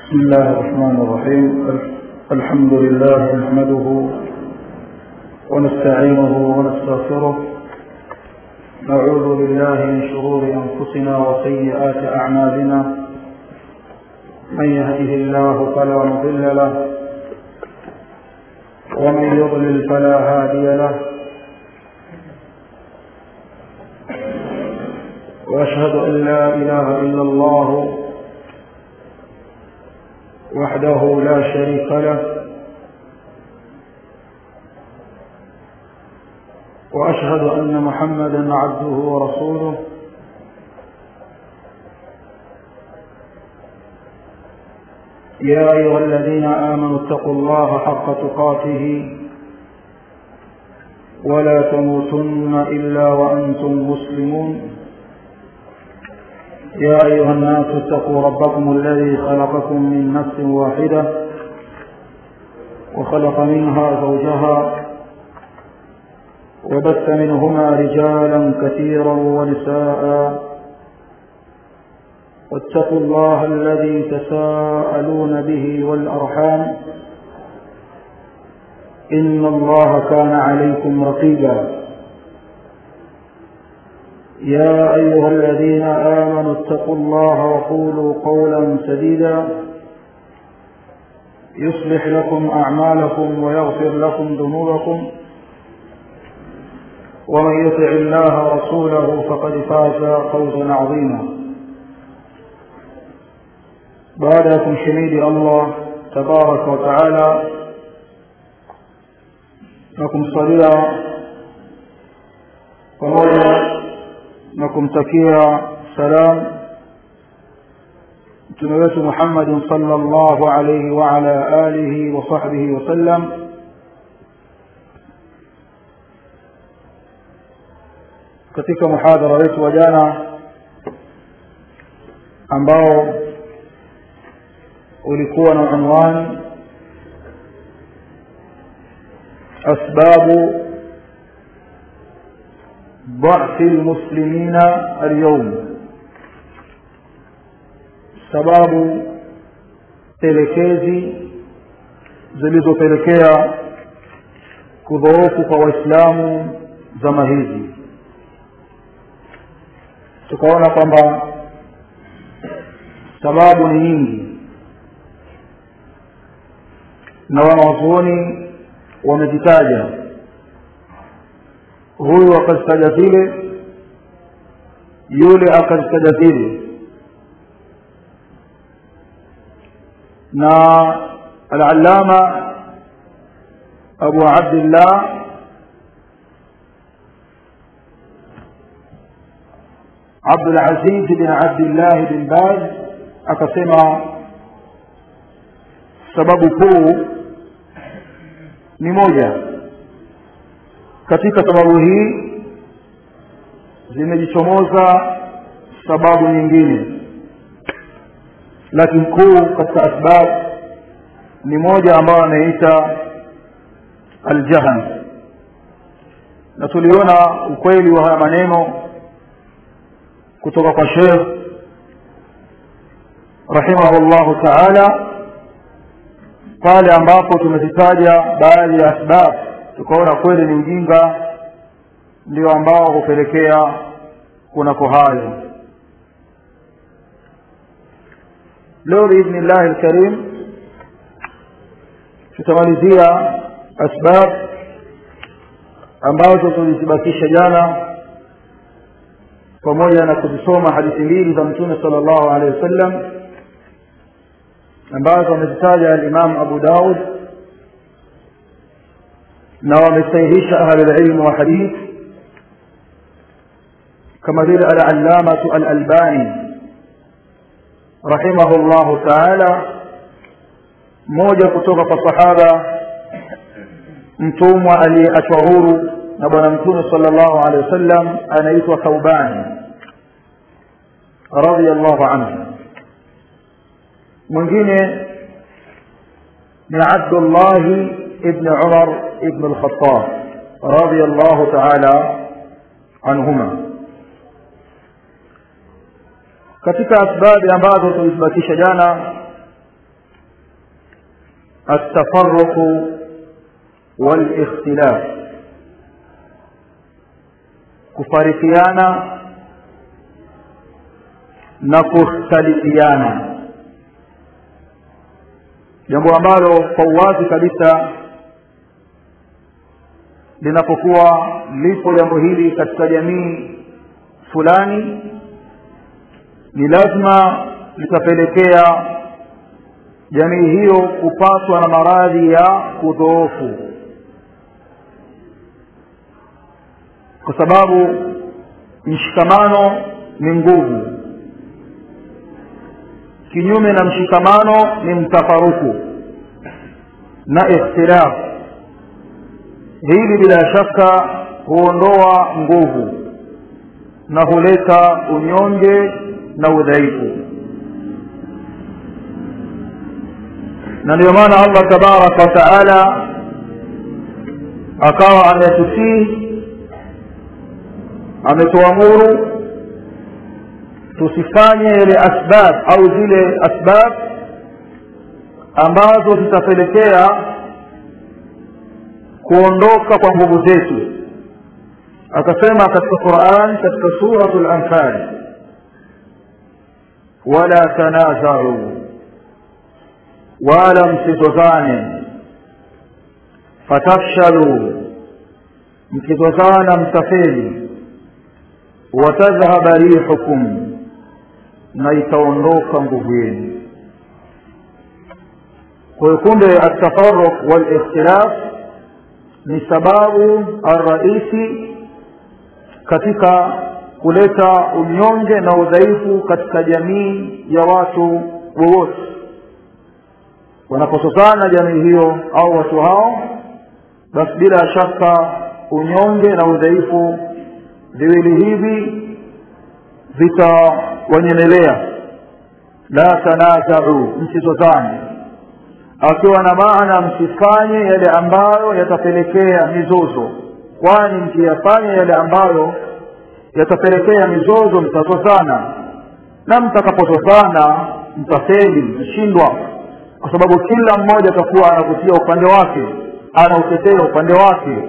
بسم الله الرحمن الرحيم الحمد لله نحمده ونستعينه ونستغفره نعوذ بالله من شرور أنفسنا وسيئات أعمالنا من يهده الله فلا مضل له ومن يضلل فلا هادي له وأشهد أن لا إله إلا الله وحده لا شريك له واشهد ان محمدا عبده ورسوله يا ايها الذين امنوا اتقوا الله حق تقاته ولا تموتن الا وانتم مسلمون يا أيها الناس اتقوا ربكم الذي خلقكم من نفس واحدة وخلق منها زوجها وبث منهما رجالا كثيرا ونساء واتقوا الله الذي تساءلون به والأرحام إن الله كان عليكم رقيبا يا أيها الذين آمنوا اتقوا الله وقولوا قولا سديدا يصلح لكم أعمالكم ويغفر لكم ذنوبكم ومن يطع الله ورسوله فقد فاز فوزا عظيما بعدكم شميد الله تبارك وتعالى لكم صليا pamoja na kumtakia salam mtume wetu Muhammadin sallallahu alayhi wa ala alihi wa sahbihi wa sallam katika muhadhara wetu wa jana ambao ulikuwa na unwani asbabu ضعف المسلمين اليوم sababu telekezi zilizopelekea kudhoofu kwa waislamu zama hizi tukaona kwamba sababu ni nyingi na wanawazuoni wamezitaja huyu akazitaja zile yule akazitaja zile na al-allama abu abdillah عبد العزيز بن عبد الله بن باز akasema sababu kuu ni moja katika sababu hii zimejichomoza sababu nyingine lakini kuu katika asbab ni moja ambayo anaita aljahan na tuliona ukweli wa haya maneno kutoka kwa Sheikh rahimahullahu ta'ala pale ambapo tumezitaja baadhi ya asbab tukaona kweli ni ujinga ndio ambao hupelekea kunako hayo leo biidhnillahi alkarim tutamalizia asbab ambazo tulizibakisha jana pamoja na kuzisoma hadithi mbili za mtume sallallahu alaihi wasallam ambazo amezitaja al-Imam Abu Daud na wamesahihisha ahli al-ilm wa hadith kama vile al-allamatu al-albani rahimahullahu ta'ala mmoja kutoka kwa sahaba mtumwa aliyeachwa huru na bwana mtume sallallahu alaihi wasallam anaitwa Thauban radiyallahu anhu mwingine ni Abdullah ibn Umar ibn al-Khattab radiyallahu ta'ala anhuma katika asbabi ambazo tulizibakisha jana التفرق والاختلاف kufarikiana na kukhtalifiana jambo ambalo kwa uwazi kabisa linapokuwa lipo jambo hili katika jamii fulani ni lazima litapelekea jamii hiyo kupatwa na maradhi ya kudhoofu kwa sababu mshikamano ni nguvu kinyume na mshikamano ni mtafaruku na ikhtilaf hili bila shaka huondoa nguvu na huleta unyonge na udhaifu na ndio maana allah tabaraka wa taala akawa ametusii ametuamuru tusifanye yale asbab au zile asbab ambazo zitapelekea kuondoka kwa nguvu zetu akasema katika quran katika suratu lanfal wala tanazau wala msizozane fatafshalu mkizozana mtafeli watadhhaba rihukum na itaondoka nguvu yenu kwa hiyo kumbe atafaruq walikhtilaf ni sababu arraisi katika kuleta unyonge na udhaifu katika jamii ya watu wowote wanapososana jamii hiyo au watu hao basi bila shaka unyonge na udhaifu viwili hivi vitawanyemelea la tanazau msizozane akiwa na maana msifanye yale ambayo yatapelekea mizozo kwani mkiyafanya yale ambayo yatapelekea mizozo mtazozana na mtakapozozana mtafeli mtashindwa kwa sababu kila mmoja atakuwa anavutia upande wake anautetea upande wake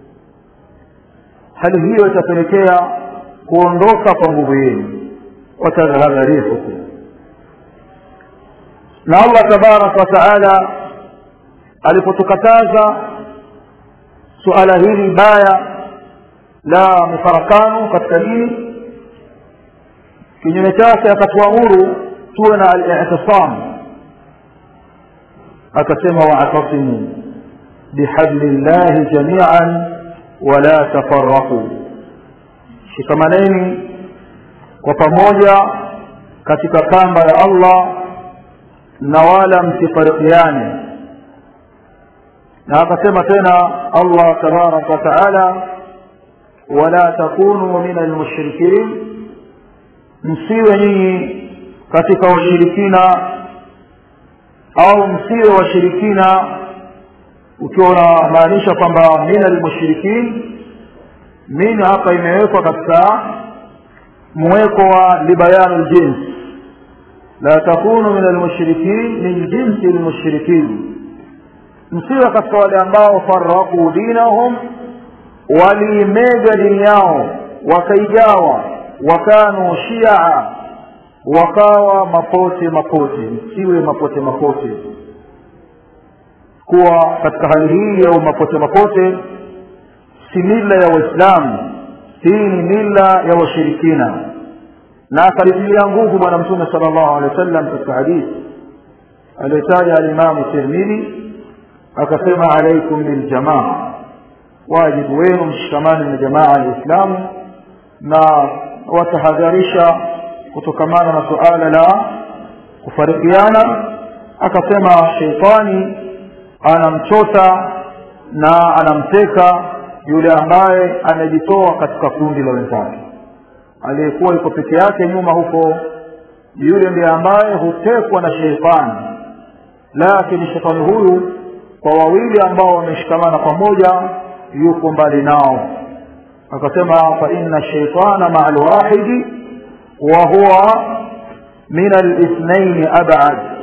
hali hiyo itapelekea kuondoka kwa nguvu yenu watadhhaba rihukum na allah tabaraka wataala alipotukataza suala hili baya la mifarakano katika dini kinyume chake akatuamuru tuwe na al-i'tisam akasema wa'tasimu bihablillahi jami'an wala tafarraqu shikamaneni kwa pamoja katika kamba ya Allah na wala msifarikiane na akasema tena Allah tabaraka wa taala wala takunu min almushrikin msiwe nyinyi katika washirikina au msiwe washirikina ukiwa unamaanisha kwamba min almushrikin min hapa imewekwa katika mweko wa libayanu ljins la takunu min almushrikin min jinsi almushrikin msiwe katika wale ambao faraqu dinahum waliimega dini yao wakaigawa wakanu shia wakawa mapote mapote msiwe mapote mapote kuwa katika hali hii ya mapote mapote si mila ya waislamu hii ni mila ya washirikina na akalitilia nguvu bwana mtume sala llahu alehi wa sallam katika hadithi aliyotaja alimamu tirmidhi akasema alaikum biljamaa wajibu wenu mshikamani na jamaa aliislamu na watahadharisha kutokamana na suala la kufarikiana akasema sheitani anamchota na anamteka yule ambaye amejitoa katika kundi la wenzake aliyekuwa yuko peke yake nyuma huko yule ndiye ambaye hutekwa na sheitani lakini shetani huyu kwa wawili ambao wameshikamana pamoja yuko mbali nao akasema fa inna shaitana maa lwahidi wa huwa min alithnaini abad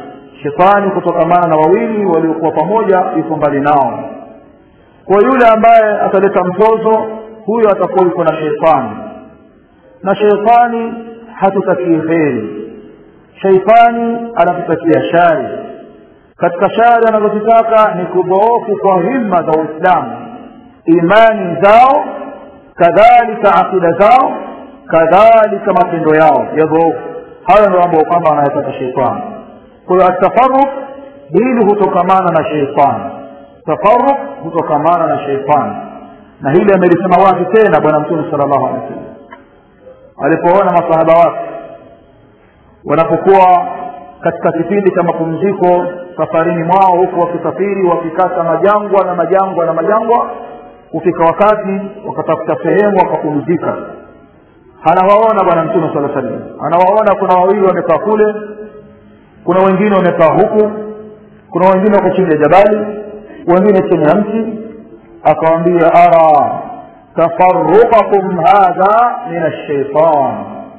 shetani kutokamana na wawili waliokuwa pamoja yuko mbali nao kwa yule ambaye ataleta mzozo huyo atakuwa yuko na sheitani na sheitani hatutakii kheri sheitani anatutakia shari katika shari anazozitaka ni kudhoofu kwa himma za uislamu imani zao kadhalika akida zao kadhalika matendo yao yadhoofu hayo ndio ambayo kwamba anayotaka sheitani kwa hiyo atafaruk hili hutokamana na sheitani tafaruk hutokamana na sheitani na hili amelisema wazi tena bwana mtume sala llahu alehi wasallam alipoona masahaba wake wanapokuwa katika kipindi cha mapumziko safarini mwao huku wakisafiri wakikata majangwa na majangwa na majangwa kufika wakati wakatafuta sehemu wakapumzika anawaona bwana mtume saa salam anawaona kuna wawili wamekaa kule kuna wengine wamekaa huku kuna wengine wako chini ya jabali wengine chini ya mti akawambia ara tafaruqakum hadha min alshaitan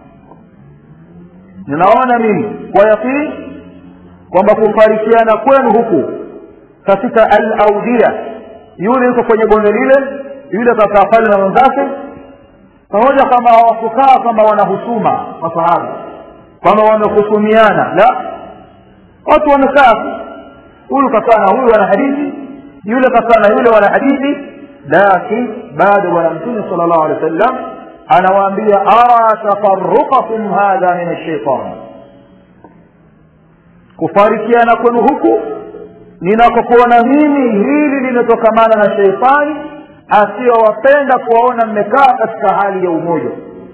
ninaona mimi kwa yaqini kwamba kufarikiana kwenu huku katika alaudia yule yuko kwenye bonde lile yule kakaa pale na wenzake pamoja kama hawakukaa kwamba wanahusuma masahaba kwamba wamehusumiana la watu wamekaa huyu kakaa na huyu wana hadithi yule kakaa na yule wana hadithi lakin bado bwana mtume sala llahu alehi wa sallam anawaambia ara tafaruqakum hadha min alshaitan kufarikiana kwenu huku ninakokuona mimi hili limetokamana na sheitani asiyowapenda kuwaona mmekaa katika hali ya umoja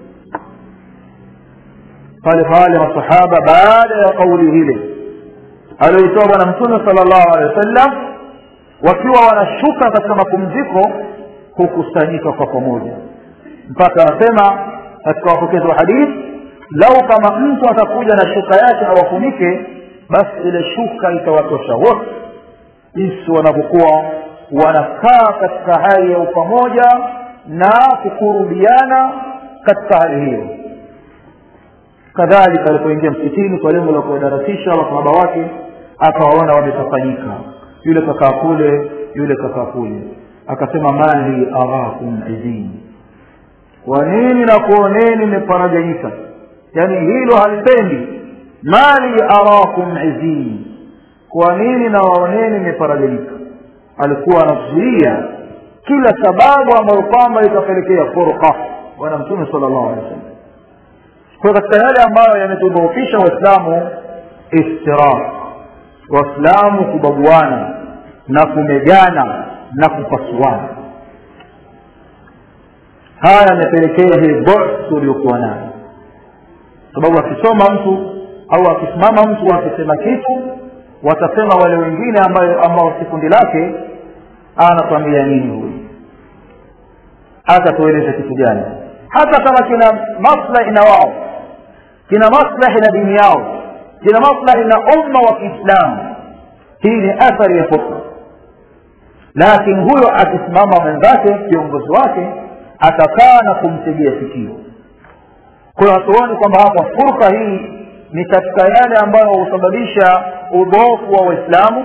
pale pale masahaba baada ya kauli hile aliyoitoa bwana mtume sala llahu alehi wa sallam wakiwa wanashuka katika mapumziko hukusanyika kwa pamoja mpaka anasema katika wapokezi wa hadithi lau kama mtu atakuja na shuka yake awafunike basi ile shuka itawatosha wote jinsi wanavyokuwa wanakaa katika hali ya upamoja na kukurubiana katika hali hiyo kadhalika alipoingia msikitini kwa lengo la kuwadarasisha wasahaba wake akawaona wametafanyika yule kakaa kule yule kakaa kule akasema mali arakum idini kwa nini na kuoneni mmeparaganyika yaani hilo halipendi mali arakum izini kwa nini na waoneni mmeparaganyika alikuwa anazuia kila sababu ambayo kwamba itapelekea furqa bwana mtume sala llahu alehi wa sallam kwa katika yale ambayo yametudhoofisha waislamu iftiraq waislamu kubaguana na kumegana na kupasuana haya yamepelekea hii bu'th uliokuwa nayo sababu akisoma mtu au akisimama mtu akisema kitu watasema wale wengine ambayo ambao si kundi lake anatuambia nini huyu atatueleza kitu gani hata kama kina maslahi na wao kina maslahi na dini yao kina maslahi na umma wa kiislamu hii ni athari ya fursa lakini huyo akisimama mwenzake kiongozi wake atakaa na kumtegea sikio kwa hiyo hatuoni kwamba hapa fursa hii ni katika yale ambayo husababisha udhoofu wa waislamu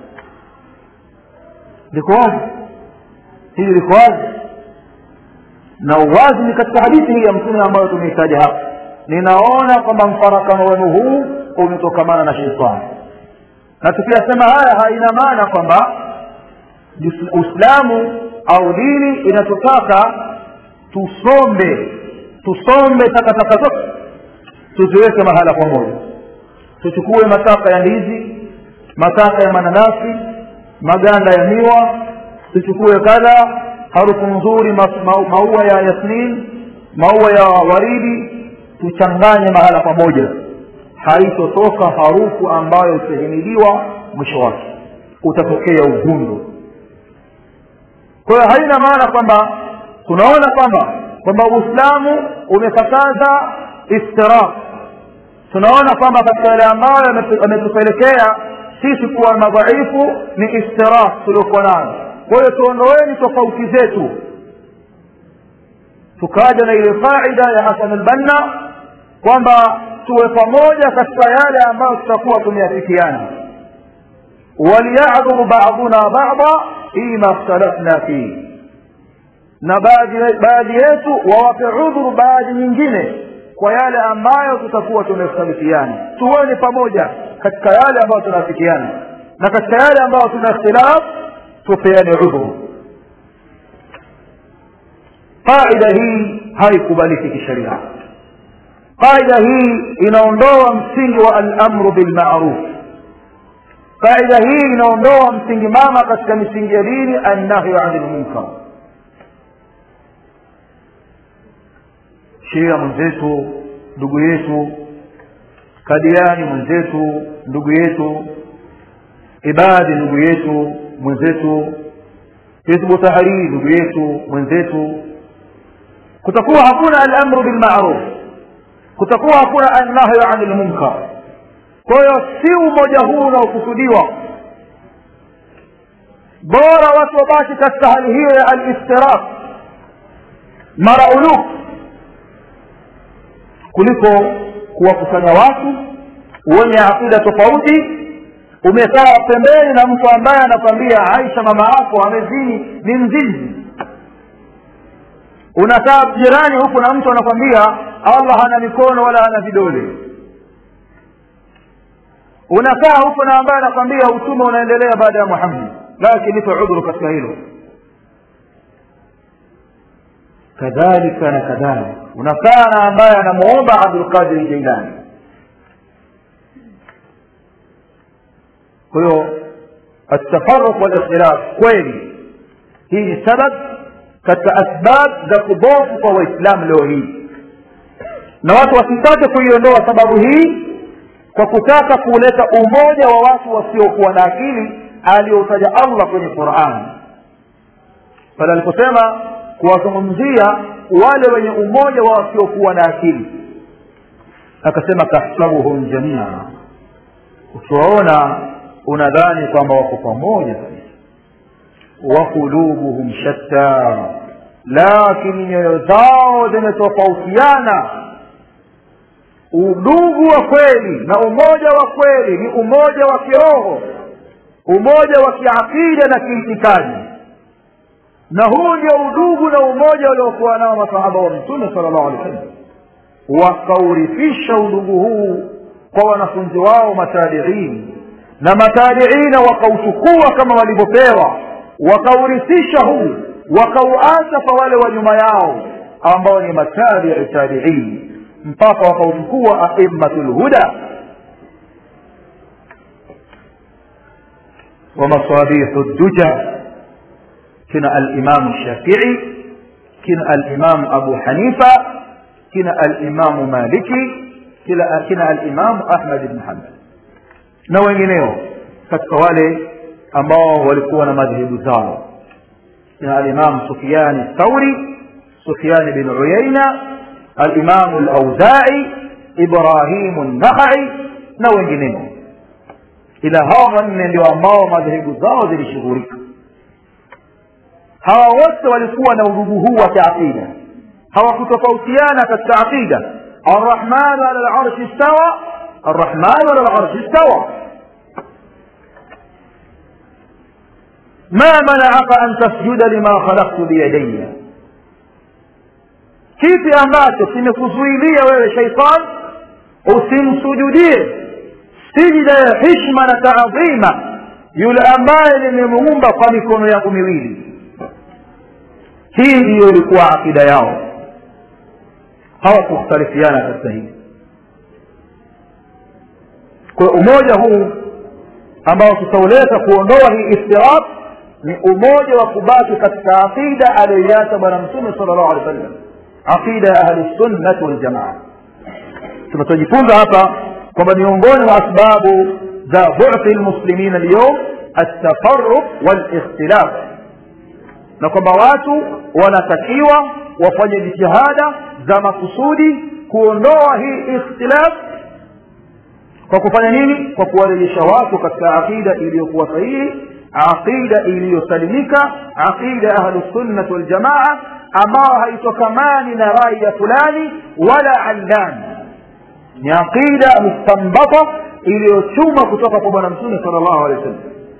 liko wazi hili liko wazi na uwazi ni katika hadithi hii ya mtume ambayo tumeitaja hapa ninaona kwamba mfarakano wenu huu umetokamana na sheitani na tukiyasema haya haina maana kwamba uislamu au dini inatutaka tusombe tusombe takataka zote tuziweke mahala pamoja tuchukue mataka ya ndizi mataka ya mananasi maganda ya miwa tuchukue kadha harufu nzuri ma, ma, maua ya yasmin maua ya waridi tuchanganye mahala pamoja haitotoka harufu ambayo itahimiliwa mwisho wake utatokea ugundu kwa hiyo haina maana kwamba tunaona kwamba kwamba uislamu umekataza iftiraq tunaona kwamba katika yale ambayo yametupelekea sisi kuwa madhaifu ni iftiraq tuliokuwa nayo kwa hiyo tuondoeni tofauti zetu tukaja na ile faida ya hasan albanna kwamba tuwe pamoja katika yale ambayo tutakuwa tumeafikiana waliyadhuru baduna bada fima ikhtalafna fihi na baadhi yetu wawape udhuru baadhi nyingine kwa yale ambayo tutakuwa tumekhtalifiana tuone pamoja katika yale ambayo tunaafikiana na katika yale ambayo tuna ikhtilaf tupeane udhuru qaida hii haikubaliki kisheria qaida hii inaondoa msingi wa alamru bilmaruf qaida hii inaondoa msingi mama katika misingi ya dini annahyu ani lmunkar shia mwenzetu ndugu yetu kadiani mwenzetu ndugu yetu ibadi ndugu yetu mwenzetu hizbu tahariri ndugu yetu mwenzetu kutakuwa hakuna alamru bilmaruf kutakuwa hakuna annahyu ani lmunkar kwa hiyo si umoja huu unaokusudiwa bora watu wabaki katika hali hiyo ya aliftiraq mara uluf kuliko kuwakusanya watu wenye akida tofauti umekaa pembeni na mtu ambaye anakwambia aisha mama yako amezini ni mzinzi unakaa jirani huku na mtu anakwambia allah hana mikono wala hana vidole unakaa huku na ambaye anakwambia utume unaendelea baada ya muhammad lakini nipe udhuru katika hilo kadhalika na kadhalika unakaa na ambaye anamuomba abdulqadiri jailani kwa hiyo atafaruq walikhtilaf kweli hii ni sabab katika asbab za kudhofu kwa waislamu leo hii na watu wasitake kuiondoa sababu hii kwa kutaka kuleta umoja wa watu wasiokuwa na akili aliyotaja allah kwenye qurani pale aliposema kuwazungumzia wale wenye umoja wa wasiokuwa na akili akasema tahsabuhum jamia ukiwaona unadhani kwamba wako pamoja kabisa wa qulubuhum shatta lakini nyoyo zao zimetofautiana udugu wa kweli na umoja wa kweli ni umoja wa kiroho umoja wa kiakida na kiitikadi na huu ndio udugu na umoja waliokuwa nao masahaba wa mtume sala llahu alehi wasallam wakaurithisha udugu huu kwa wanafunzi wao matabiini na matabiina wakauchukua kama walivyopewa wakaurithisha huu wakauacha kwa wale wa nyuma yao ambao ni matabii tabiini mpaka wakauchukua aimmatu lhuda ومصابيح الدجى كنا الإمام الشافعي كنا الإمام أبو حنيفة كنا الإمام مالكي كنا, كنا الإمام أحمد بن حنبل na wengineo katika wale ambao walikuwa na madhehebu zao kina alimamu sufiani thauri sufiani bin uyaina alimamu lauzai ibrahimu nakhai na wengineo ila hawa wanne ndio ambao madhehebu zao zilishughulika hawa wote walikuwa na udugu huu wa kiaqida hawakutofautiana katika aqida arrahmanu ala larshi stawa arrahmanu ala larshi stawa ما منعك أن تسجد لما خلقت بيدي kipi ambacho kimekuzuilia wewe shaitan usimsujudie sijida ya hishma na taadhima yule ambaye nimemuumba kwa mikono yangu miwili hii ndiyo ilikuwa akida yao hawakukhtalifiana katika hii kwa umoja huu ambao tutauleta kuondoa hii iftiraq ni umoja wa kubaki katika aqida aliyoiacha bwana mtume sala llahu alehi wa sallam aqida ya ahlusunnati waljamaa tunachojifunza hapa kwamba miongoni mwa asbabu za buthi lmuslimina lyum altafaruq walikhtilaf na kwamba watu wanatakiwa wafanye jitihada za makusudi kuondoa hii ikhtilaf kwa kufanya nini kwa kuwarejesha watu katika aqida iliyokuwa sahihi aqida iliyosalimika aqida ya ahlusunnati waljamaa ambayo haitokamani na rai ya fulani wala allani ni aqida mustambata iliyochuma kutoka kwa bwana mtume sala llahu alehi wasallam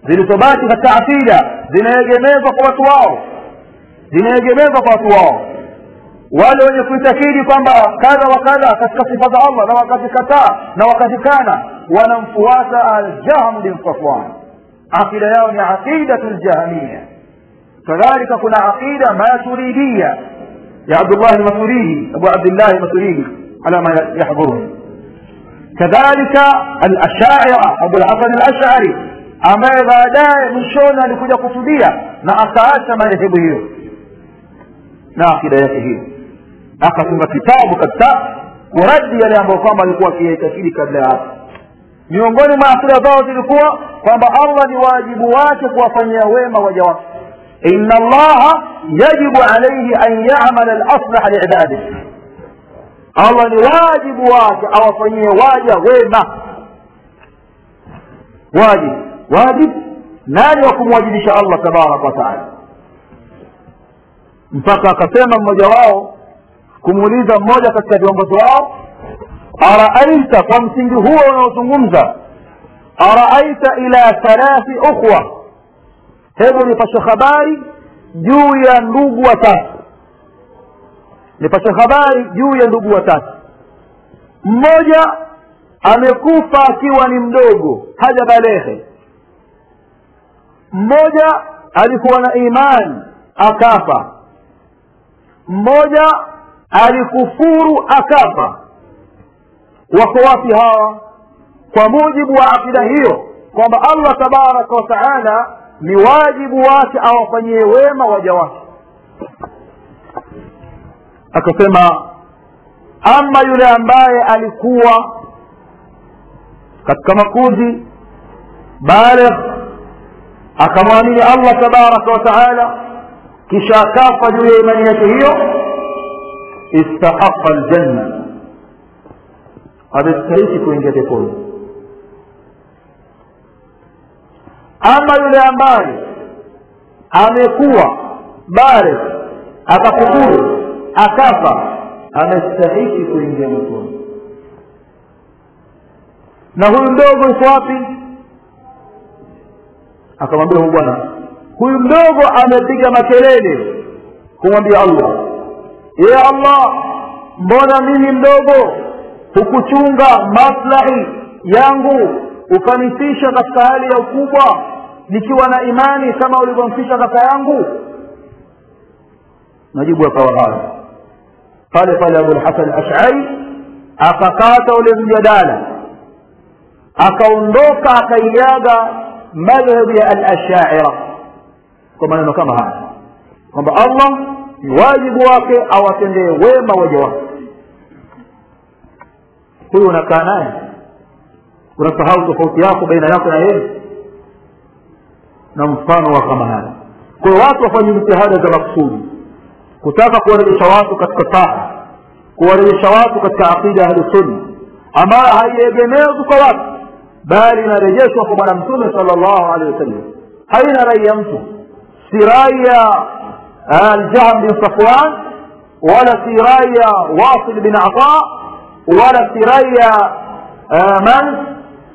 zilizobaki katika aqida zinaegemezwa kwa watu wao zinaegemezwa kwa watu wao wale wenye kuitakidi kwamba kadha wa kadha katika sifa za allah na wakazikataa na wakazikana wanamfuata aljahm bin safwan aqida yao ni aqidatu ljahmia kadhalika kuna aqida maturidia ya abdullah lmaturidi abu abdillah lmaturidi ala ma yahdhuruni kadhalika alashaira abulhasan alashari ambaye baadaye mwishoni alikuja kutudia na akaacha madhehebu hiyo na akida yake hiyo akatunga kitabu kabisa kuradi yale ambayo kwamba alikuwa akiyaitakidi kabla ya hapo miongoni mwa akida zao zilikuwa kwamba allah ni wajibu wake kuwafanyia wema waja wake ina allaha yajibu alaihi an yamala laslaha liibadih allah ni wajibu wake awafanyie waja wema wajibu wajibu nani wa kumwajibisha allah tabaraka wataala mpaka akasema mmoja wao kumuuliza mmoja katika viongozi wao araaita kwa msingi huo unaozungumza araaita ila thalathi ukhwa hebu nipashe habari juu ya ndugu watatu nipashe habari juu ya ndugu watatu mmoja amekufa akiwa ni mdogo haja balehe mmoja alikuwa na imani akafa mmoja alikufuru akafa wako wapi hawa kwa mujibu wa akida hiyo kwamba allah tabaraka wataala ni wajibu wake awafanyie wema waja wake akasema ama yule ambaye alikuwa katika makuzi baligh akamwamini allah tabaraka wataala kisha akafa juu ya imani yake hiyo istahaqa ljanna amestahiki kuingia peponi ama yule ambaye amekuwa bare akakufuru akafa amestahiki kuingia motoni na huyu mdogo yuko wapi akamwambia huyu bwana huyu mdogo amepiga makelele kumwambia allah ye allah mbona mimi mdogo hukuchunga maslahi yangu ukanifisha katika hali ya ukubwa nikiwa na imani kama ulivyomfisha kaka yangu majibu akawa haya pale pale abulhasan ashari akakata ule mjadala akaondoka akaiaga madhhabu ya alashaira kwa maneno kama haya kwamba allah ni wajibu wake awatendee wema waja wake huyu unakaa naye unasahau tofauti yako baina yako na yeye na mfano wa kama haya kwa hiyo watu wafanye jitihada za makusudi kutaka kuwarejesha watu katika taa kuwarejesha watu katika aqida ya ahlusunna ambayo haiegemezwi kwa watu bali inarejeshwa kwa bwana mtume sala llahu alehi wasallam haina rai ya mtu si rai ya aljahm bin safwan wala si rai ya wasil bin ata wala si rai ya man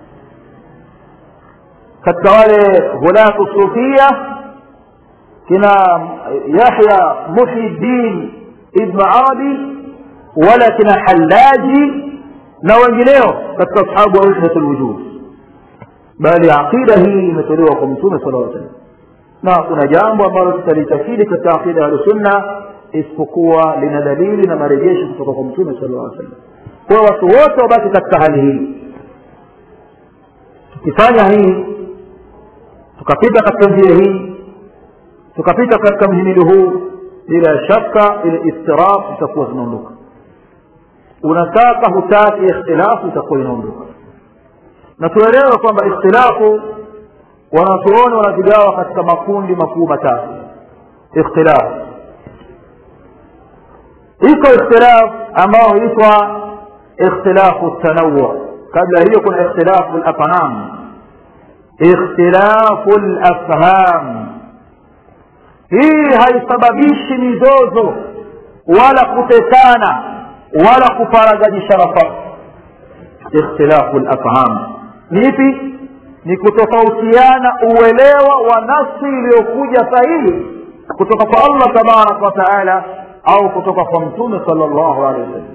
katika wale hulatu sufia kina yahya muhiddin ibnu arabi wala kina hallaji na wengineo katika ashabu wa wahdat lwujud bali aqida hii imetolewa kwa mtume sala aa salam na kuna jambo ambalo tutalitakidi katika aqida ya sunna isipokuwa lina dalili na marejesho kutoka kwa mtume sala aa salam kwa watu wote wabaki katika hali hii tukifanya hii tukapita katika njia hii tukapita katika mhimili huu bila shaka ile istiraf itakuwa zinaondoka unataka hutaki ikhtilafu itakuwa inaondoka na tuelewe kwamba ikhtilafu wanachuoni wanazigawa katika makundi makuu matatu ikhtilaf iko ikhtilaf ambao huitwa ikhtilafu tanawu kabla hiyo kuna ikhtilafu lafham ikhtilafu lafham hii haisababishi mizozo wala kutetana wala kufaragajisha nafasi ikhtilafu lafham ni ipi ni kutofautiana uelewa wa nafsi iliyokuja sahihi kutoka kwa allah tabaraka wa taala au kutoka kwa mtume sala llahu alehi wasallam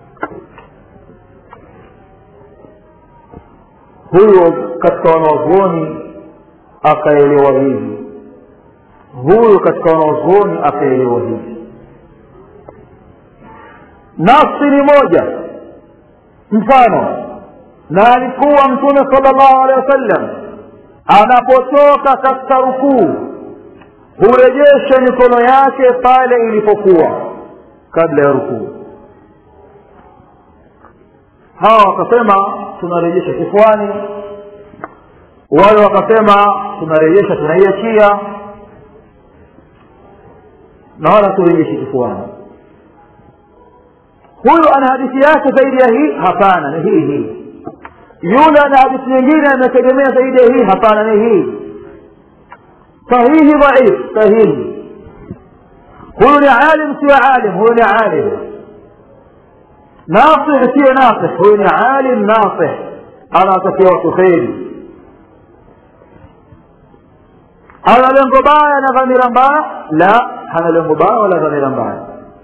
huyo katika wanawazuoni akaelewa hivi huyo katika wanawazuoni akaelewa hivi nafsi ni moja mfano na alikuwa mtume sala llahu alehi wasallam anapotoka katika rukuu hurejesha mikono yake pale ilipokuwa kabla ya rukuu hawa wakasema tunarejesha kifuani wale wakasema tunarejesha tunaiachia na wala turejeshi kifuani huyu ana hadithi yake zaidi ya hii hapana ni hii hii yule ana hadithi nyingine ametegemea zaidi ya hii hapana ni hii sahihi dhaif sahihi huyu ni alim sio alim huyu ni alim nasih sio nasih huyu ni alim nasih anawatakia watu kheri ana lengo baya na dhamira mbaya la hana lengo baya wala dhamira mbaya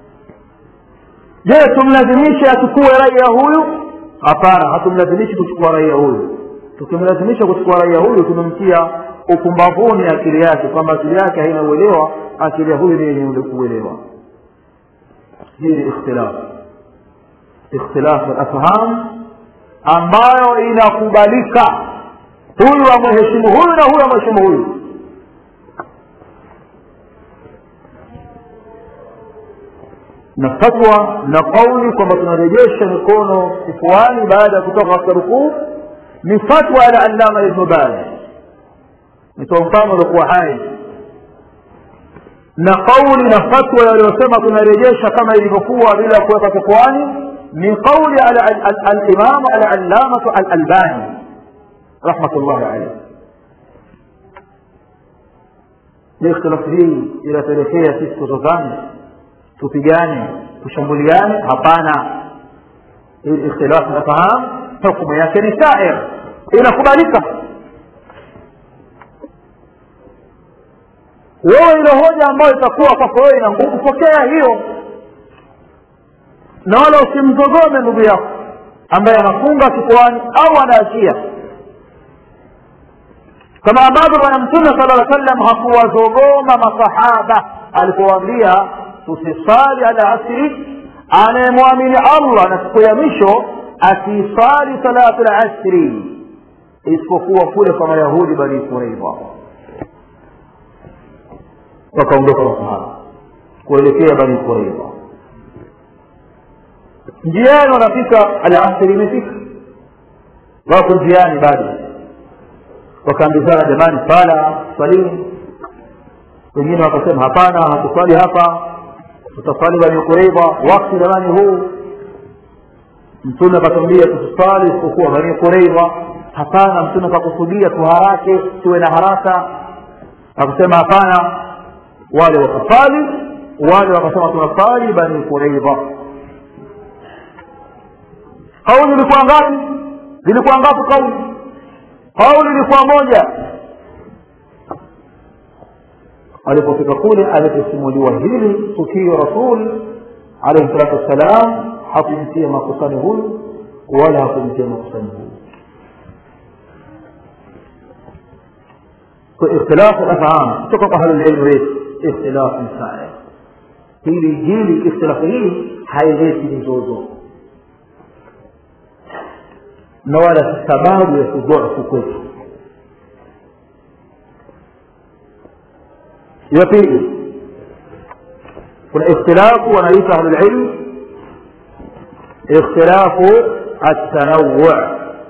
je tumlazimishe achukue raia huyu hapana hatumlazimishi kuchukua raia huyu tukimlazimisha kuchukua raia huyu tumemtia upumbavuni akili yake kwamba akili yake haina uelewa akili ya huyu ni yenye uelewa hii ni ikhtilafu ikhtilafu alafham ambayo inakubalika huyu amwheshimu huyu na huyu amheshimu huyu na fatwa na kauli kwamba tunarejesha mikono kifuani baada ya kutoka katika rukuu ni fatwa ya allama ibnu baz nitoa mfano uliokuwa hai na kauli na fatwa yaliyosema tunarejesha kama ilivyokuwa bila kuweka kifuani ni kauli alimamu alallamatu alalbani rahmatullahi alaihi ni ikhtilafu hii inapelekea sisi kutozani tupigane tushambuliane hapana hii ikhtilafu nafahamu hukumu yake ni sair inakubalika wewe ile hoja ambayo itakuwa kwako wewe ina nguvu pokea hiyo na wala usimzogome ndugu yako ambaye anafunga kifuani au anaachia kama ambavyo bwana mtume sala lla sallam hakuwazogoma masahaba alipowaambia tusisali ala asri anayemwamini allah na siku ya mwisho asisali salatu lasri isipokuwa kule kwa mayahudi bani quraidha wakaondoka masahaba kuelekea bani quraidha njiani wanafika alasri imefika wako njiani bado wakaambizana jamani sala swalini wengine wakasema hapana hatuswali hapa tutaswali bani quraidha wakti jamani huu mtume akatwambia tusiswali isipokuwa bani quraidha hapana mtume akakusudia tuharake tuwe na haraka akasema hapana wale wakasali wale wakasema tunasali bani quraidha kauli ilikuwa ngapi zilikuwa ngapi kauli kauli ilikuwa moja alipofika kule aliposimuliwa hili tukio rasul alaihi salatu wassalam hakumtia makusani huyu wala hakumtia makusani huyu ikhtilafu afham kutoka kwa ahlulilmu wetu ikhtilafu sair hili hili ikhtilafu hii haileti mizozo na wala si sababu ya kudhofu kwetu ya pili kuna ikhtilafu wanaita ahlulilm ikhtilafu التنوع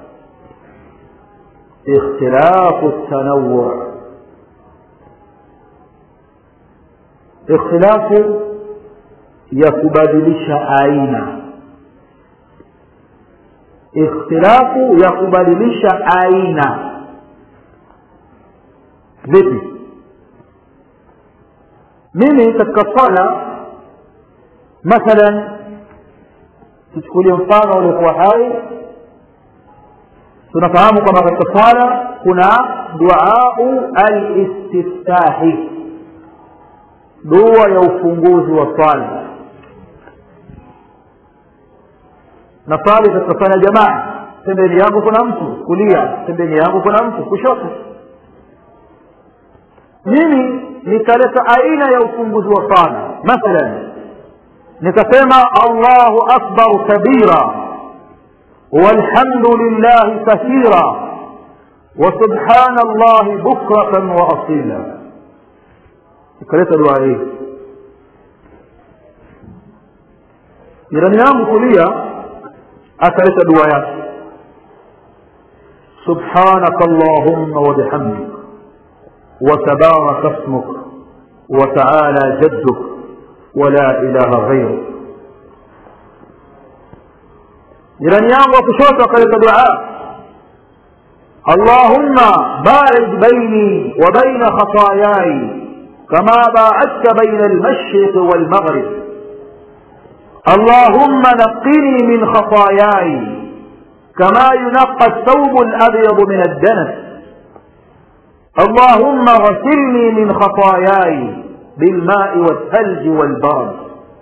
اختلاف التنوع اختلاف ya kubadilisha aina ikhtilafu ya kubadilisha aina vipi mimi katika swala mathalan tuchukulie mfano uliokuwa hai tunafahamu kwamba katika swala kuna duau alistiftahi dua ya ufunguzi wa swala na swali katika jamaa pembeni yangu kuna mtu kulia pembeni yangu kuna mtu kushoto mimi nikaleta aina ya ufunguzi wa swala mathalan nikasema allahu akbar kabira والحمد لله كثيرا وسبحان الله بكرة وأصيلا ikaleta dua hii jirani yangu kulia akaleta dua yake subhanaka allahumma wabihamdik وتبارك اسمك وتعالى جدك ولا إله غيرك jirani yangu wa kushoto akaleta dua allahumma baid baini wa baina khatayai kama baadta baina almashriqi walmaghrib allahumma naqini min khatayai kama yunaqa الثوب الأبيض من الدنس اللهم غسلني من خطاياي بالماء والثلج والبرد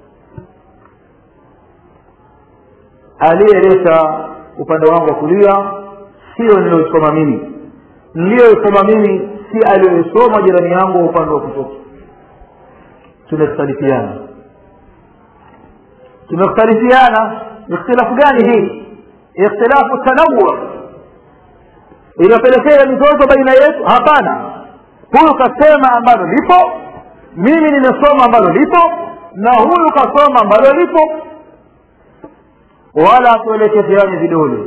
aliyeleta upande wangu wa kulia sio niliyoisoma mimi niliyoisoma mimi si aliyoisoma jirani yangu wa upande wa kushoto tumekhtalifiana tumekhtalifiana ikhtilafu gani hii ikhtilafu tanawur inapelekea mizozo baina yetu hapana huyu kasema ambalo lipo mimi nimesoma ambalo lipo na huyu kasoma ambalo lipo wala tuelekezeane vidole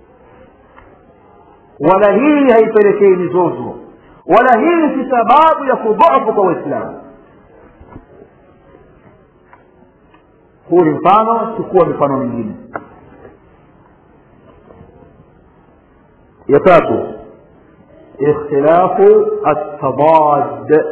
wala hii haipelekei mizozo wala hii si sababu ya kudhaafu kwa waislamu huu ni mfano chukua mifano mingine ya tatu ikhtilafu التضاد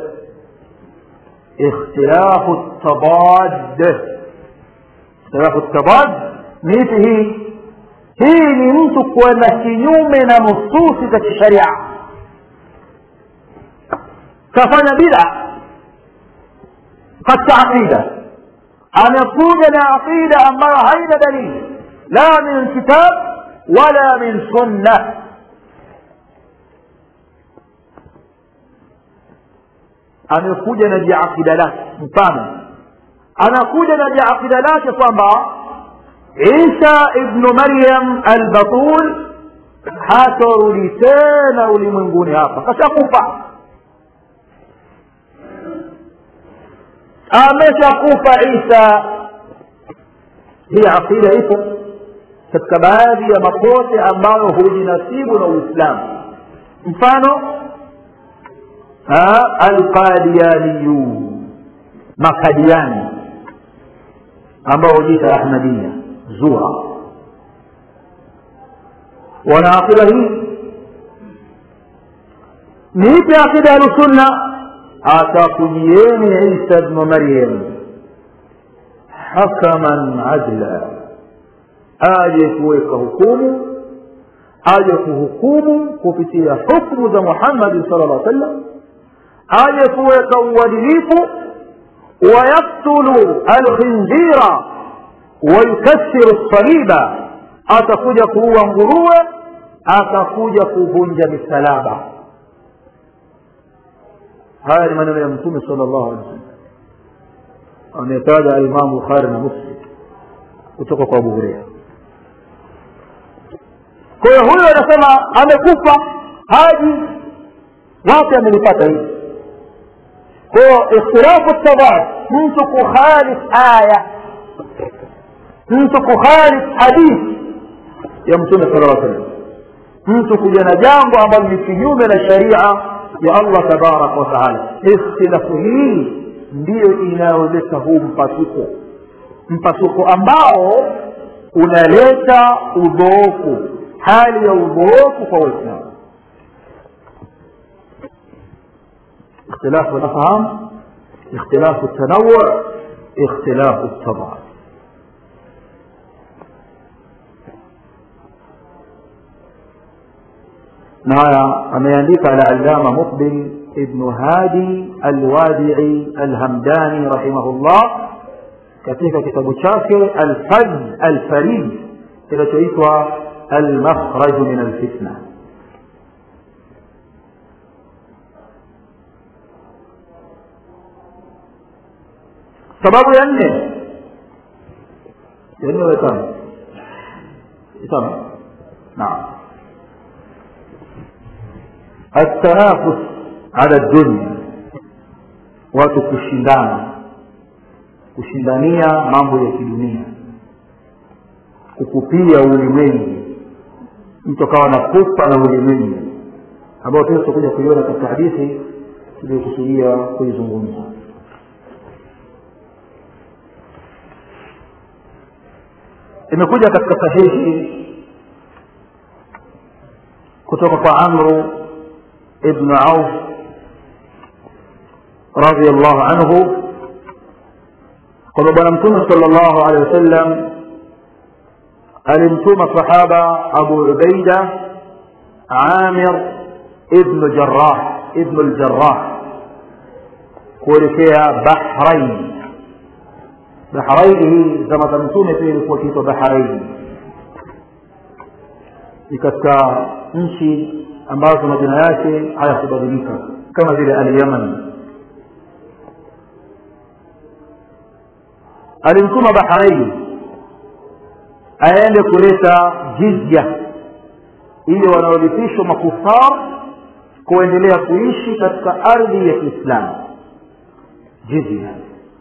اختلاف التضاد اختلاف التضاد ni ipi hii hii ni mtu kwenda kinyume na nususi za kisharia kafanya bida katika aqida amekuja na aqida ambayo haina dalili la min kitab wala min sunna amekuja na jiaqida lake mfano anakuja na jiaqida lake kwamba isa ibnu maryam albatul hatorudi tena ulimwenguni hapa kashakufa ameshakufa isa hii aqida ipo katika baadhi ya makote ambayo hujinasibu na uislamu mfano alqadiyaniyu makadiani ambao hujiita ahmadia zura wana aqida hii ni ipi aqida ahlusunna atakujieni isa bnu maryam hakaman adla aje kuweka hukumu aje kuhukumu kupitia hukmu za muhammadi sala llah sallam aje kuweka uadilifu wayaktulu alkhinzira wayukasiru lsaliba atakuja kuua nguruwe atakuja kuvunja misalaba haya ni maneno ya mtume sala llahu alehi wasallam ametaja alimamu bukhari na muslim kutoka kwa abu hureira kwa hiyo huyo anasema amekufa haji wapi amelipata hili kwa hiyo ikhtilafu tadad mtu kukhalif aya mtu kukhalif hadithi ya mtume sala lla sallam mtu kuja na jambo ambalo ni kinyume na sharia ya allah tabaraka wataala ikhtilafu hii ndiyo inayoleta huu mpasuko mpasuko ambao unaleta udhoofu hali ya udhoofu kwa waislamu اختلاف الافهام اختلاف التنوع اختلاف التضاد na haya ameandika alalama muqbil ibnu hadi alwadii alhamdani rahimahullah katika kitabu chake alfaj alfarid kinachoitwa almakhraju min alfitna sababu ya nne ya nne watano tano naam التنافس على الدنيا watu kushindana kushindania mambo ya kidunia kukupia ulimwengu mtu akawa na kufa na ulimwengu ambao pia tutakuja kuiona katika hadithi tuliyokusudia kuizungumza imekuja katika sahihi kutoka kwa amru ibnu auf radiallahu anhu kwamba bwana mtume sala llahu alehi wasallam alimtuma sahaba abu ubaida amir ibnu jarah ibnu ljarah kuelekea bahrain bahraini hii zama za mtume pia ilikuwa ikiitwa bahraini ni katika nchi ambazo majina yake hayakubadilika kama vile alyaman alimtuma bahraini aende kuleta jizya ili wanaolipishwa makufar kuendelea kuishi katika ardhi ya kiislamu jizya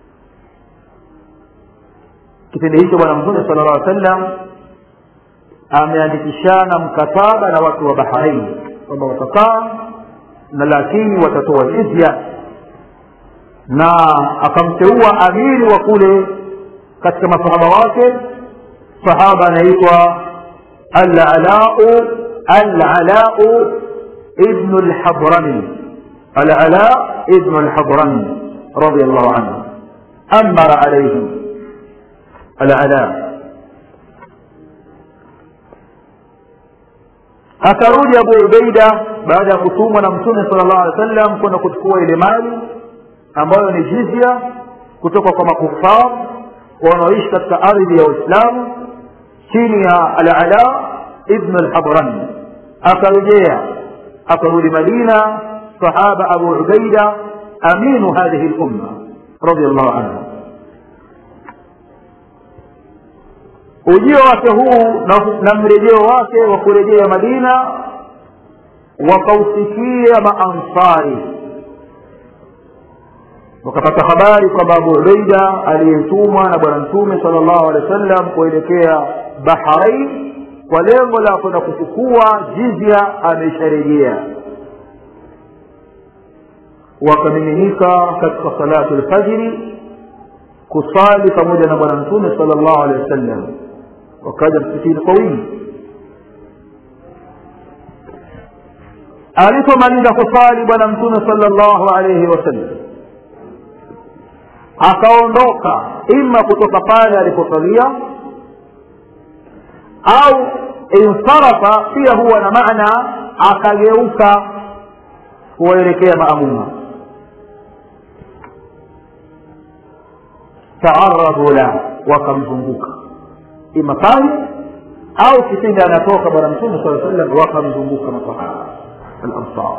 kipindi hicho bwana mtume sala llah sallam ameandikishana mkataba na watu wa bahrain kwamba watakaa na lakini watatoa jizya na akamteua amiri wa kule katika masahaba wake sahaba anaitwa alalau alalau ibnu lhadrami alala ibnu lhadrami radi allahu anhu amara alaihim alala akarudi abu ubeida baada ya kutumwa na mtume sala llahu alehi wa sallam kwenda kuchukua ile mali ambayo ni jizya kutoka kwa makufar wanaoishi katika ardhi ya uislamu chini ya alala ibnu lhadrani akarejea akarudi madina sahaba abu ubaida aminu hadhihi lumma radi allahu anhu ujio wake huu na, na mrejeo wake wa kurejea madina wakausikia maansari wakapata habari kwamba abu ubeida aliyetumwa na bwana mtume sala llahu alehi wa sallam kuelekea bahrain kwa lengo la kwenda kuchukua jizya amesharejea wakamiminika katika salatu lfajiri kusali pamoja na bwana mtume sala llahu alehi wa sallam wakaja msikitini kwa wingi alipomaliza kusali bwana mtume sala llahu alaihi wasallam akaondoka ima kutoka pale aliposalia au insarafa pia huwa na maana akageuka kuwaelekea maamuma taaradhu la wakamzunguka ima pale au kipindi anatoka bwana mtume saa sallam wakamzunguka masahaba alansar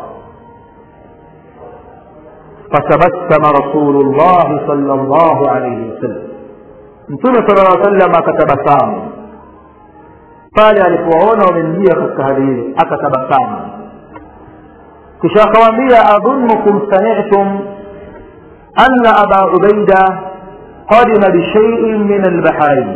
فتبسم رسول الله صلى الله عليه وسلم mtume sala llaw sallam akatabasamu pale alipowaona wamemjia katika hali hili akatabasamu kisha akawaambia adhunukum sami'tum anna aba ubaida qadima bishaiin min albahrain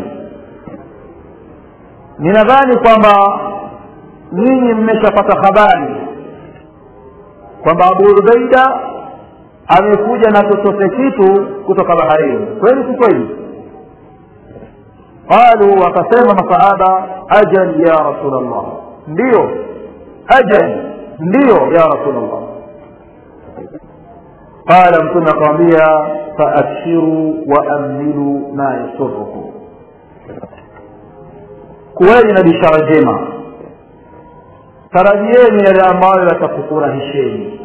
ninadhani kwamba nyinyi mmeshapata habari kwamba abu ubaida amekuja na chochote kitu kutoka baharini kweli si kweli qalu wakasema masahaba ajal ya rasul llah ndiyo ajal ndiyo ya rasul llah qala mtume akawambia faabshiru waamilu ma yasurukum kuweni na bishara njema tarajieni yale ambayo yatakufurahisheni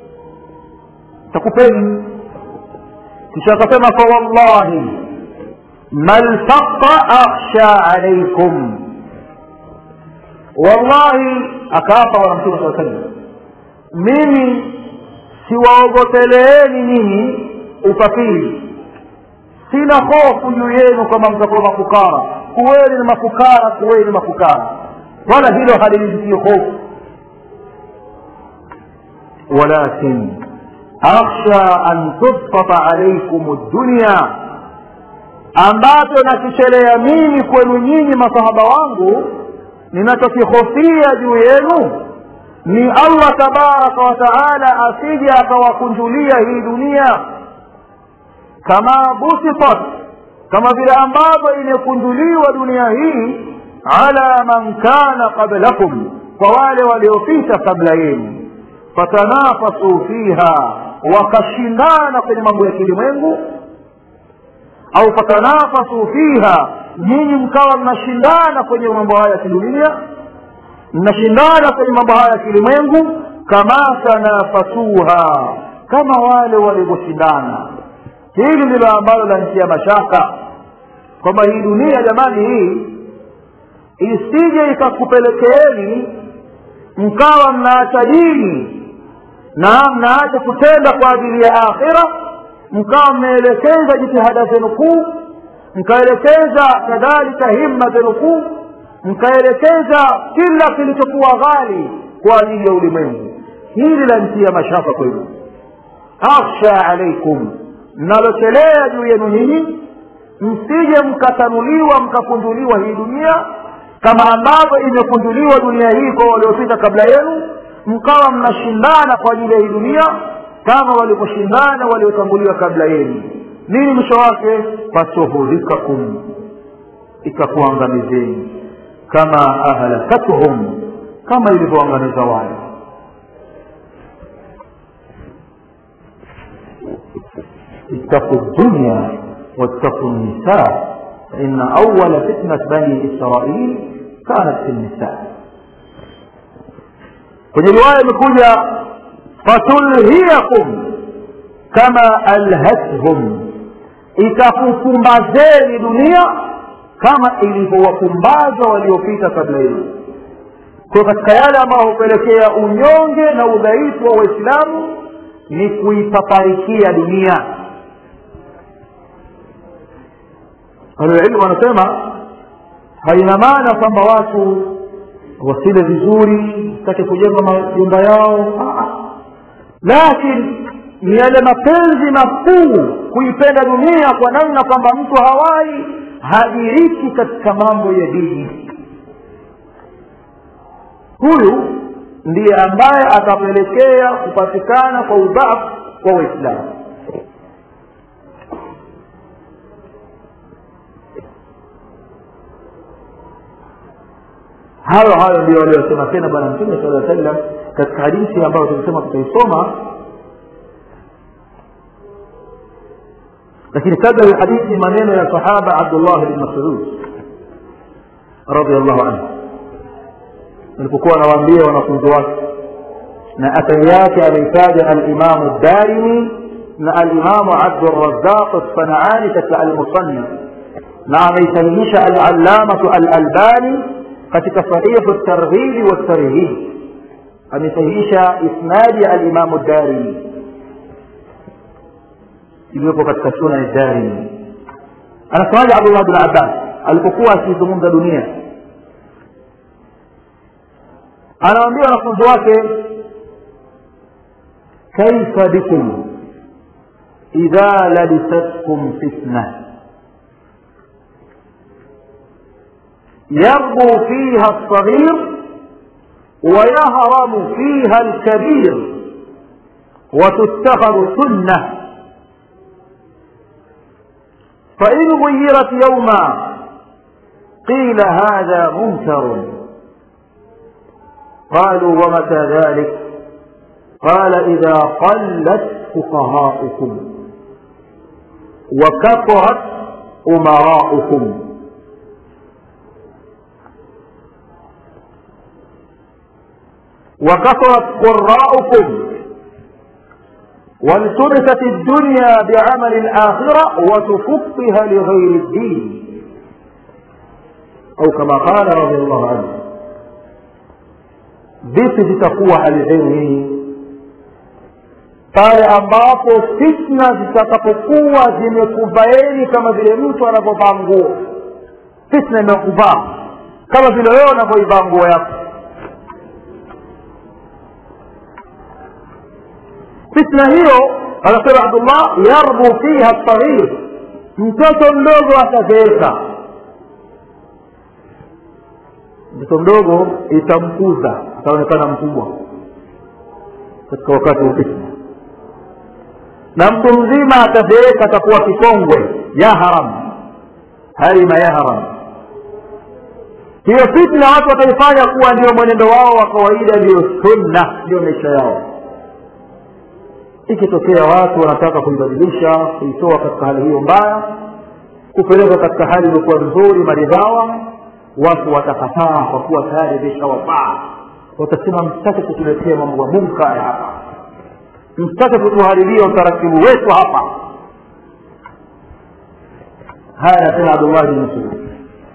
takupeni kisha akasema fa wallahi ma lfaqa akhsha alaikum wallahi akaapa bwana mtume saa sallam mimi siwaogopeleeni nyinyi ufakiri sina hofu juu yenu kwamba mtakuwa mafukara kuweni ni mafukara kuweni mafukara wala hilo halinizitii hofu walakin akhsha an tubsata alaikum dunya ambacho nakichelea mimi kwenu nyinyi masahaba wangu ninachokihofia juu yenu ni allah tabaraka wa taala asije akawakunjulia hii dunia kama busitat kama vile ambavyo imekunjuliwa dunia hii ala man kana qablakum kwa wale waliopita kabla yenu fatanafasu fiha wakashindana kwenye mambo ya kilimwengu au fatanafasu fiha nyinyi mkawa mnashindana kwenye mambo haya ya kidunia mnashindana kwenye mambo haya ya kilimwengu kama tanafasuha kama wale walivyoshindana hili ndilo ambalo lantia mashaka kwamba hii dunia jamani hii isije ikakupelekeeni mkawa mnaacha dini na mnaacha kutenda kwa ajili ya akhira mkawa mmeelekeza jitihada zenu kuu mkaelekeza kadhalika himma zenu kuu mkaelekeza kila kilichokuwa ghali kwa ajili ya ulimwengu hili lantia mashaka kwenu akhsha alaikum mnalochelea juu yenu nyinyi msije mkatanuliwa mkakunduliwa hii dunia kama ambavyo imekunduliwa dunia hii kwa waliopita kabla yenu mkawa mnashindana kwa ajili ya hii dunia kama walivyoshindana waliotanguliwa kabla yenu nini mwisho wake fatuhulikakum ikakuangamizeni kama ahlakatuhum kama ilivyoangamiza wale اتقوا الدنيا واتقوا النساء فإن أول فتنة بني إسرائيل كانت في النساء kwenye riwaya imekuja fatulhiyakum kama alhathum itakupumbazeni dunia kama ilivyowapumbaza waliopita kabla yenu kwa katika yale ambayo hupelekea unyonge na udhaifu wa waislamu ni kuipaparikia dunia ahlulilmu wanasema haina maana kwamba watu wasile vizuri sitake kujenga majumba yao lakini ni yale mapenzi makuu kuipenda dunia kwa namna kwamba mtu hawai hadiriki katika mambo ya dini huyu ndiye ambaye atapelekea kupatikana kwa udhaifu wa waislamu hayo hayo ndio waliosema tena bwana mtume sala sallam katika hadithi ambayo tulisema tutaisoma lakini kabla ya hadithi maneno ya sahaba abdullah bin masud radiallahu anhu alipokuwa anawaambia wanafunzi wake na athari yake ameitaja alimamu darimi na alimamu abdurazaq alsanaani katika almusannif na ameisahihisha alallamatu alalbani katika sahihu targhibi waltarhib amesahihisha isnadi ya alimamu darimi iliyopo katika sunan darimi anasemaje abdullah bin abbas alipokuwa akizungumza dunia anawaambia wanafunzi wake kaifa bikum idha labisatkum fitna يربو فيها الصغير ويهرم فيها الكبير وتتخذ سنة فإن غيرت يوما قيل هذا منكر قالوا ومتى ذلك قال إذا قلت فقهاؤكم وكثرت أمراؤكم وكثرت قراؤكم والتبست الدنيا بعمل الآخرة وتفقها لغير الدين أو كما قال رضي الله عنه vipi zitakuwa hali zenu hii pale ambapo fitna zitakapokuwa zimekuvaeni kama vile mtu anavyovaa nguo fitna imekuvaa kama vile wewe unavyoivaa nguo yako fitna hiyo anasema abdullah yarbu fiha saghir mtoto mdogo atazeeka mtoto mdogo itamkuza ataonekana mkubwa katika wakati wa fitna na mtu mzima atazeeka atakuwa kikongwe yahram harima yahram hiyo fitna watu wataifanya kuwa ndio mwenendo wao wa kawaida ndio sunna ndio maisha yao ikitokea watu wanataka kuibadilisha kuitoa katika hali hiyo mbaya kupeleka katika hali iliyokuwa nzuri maridhawa watu watakataa kwa kuwa tayari vishawafaa watasema msitake kutuletea mambo ya munkari hapa msitake kutuharibia utaratibu wetu hapa haya anasema abdullah bin masud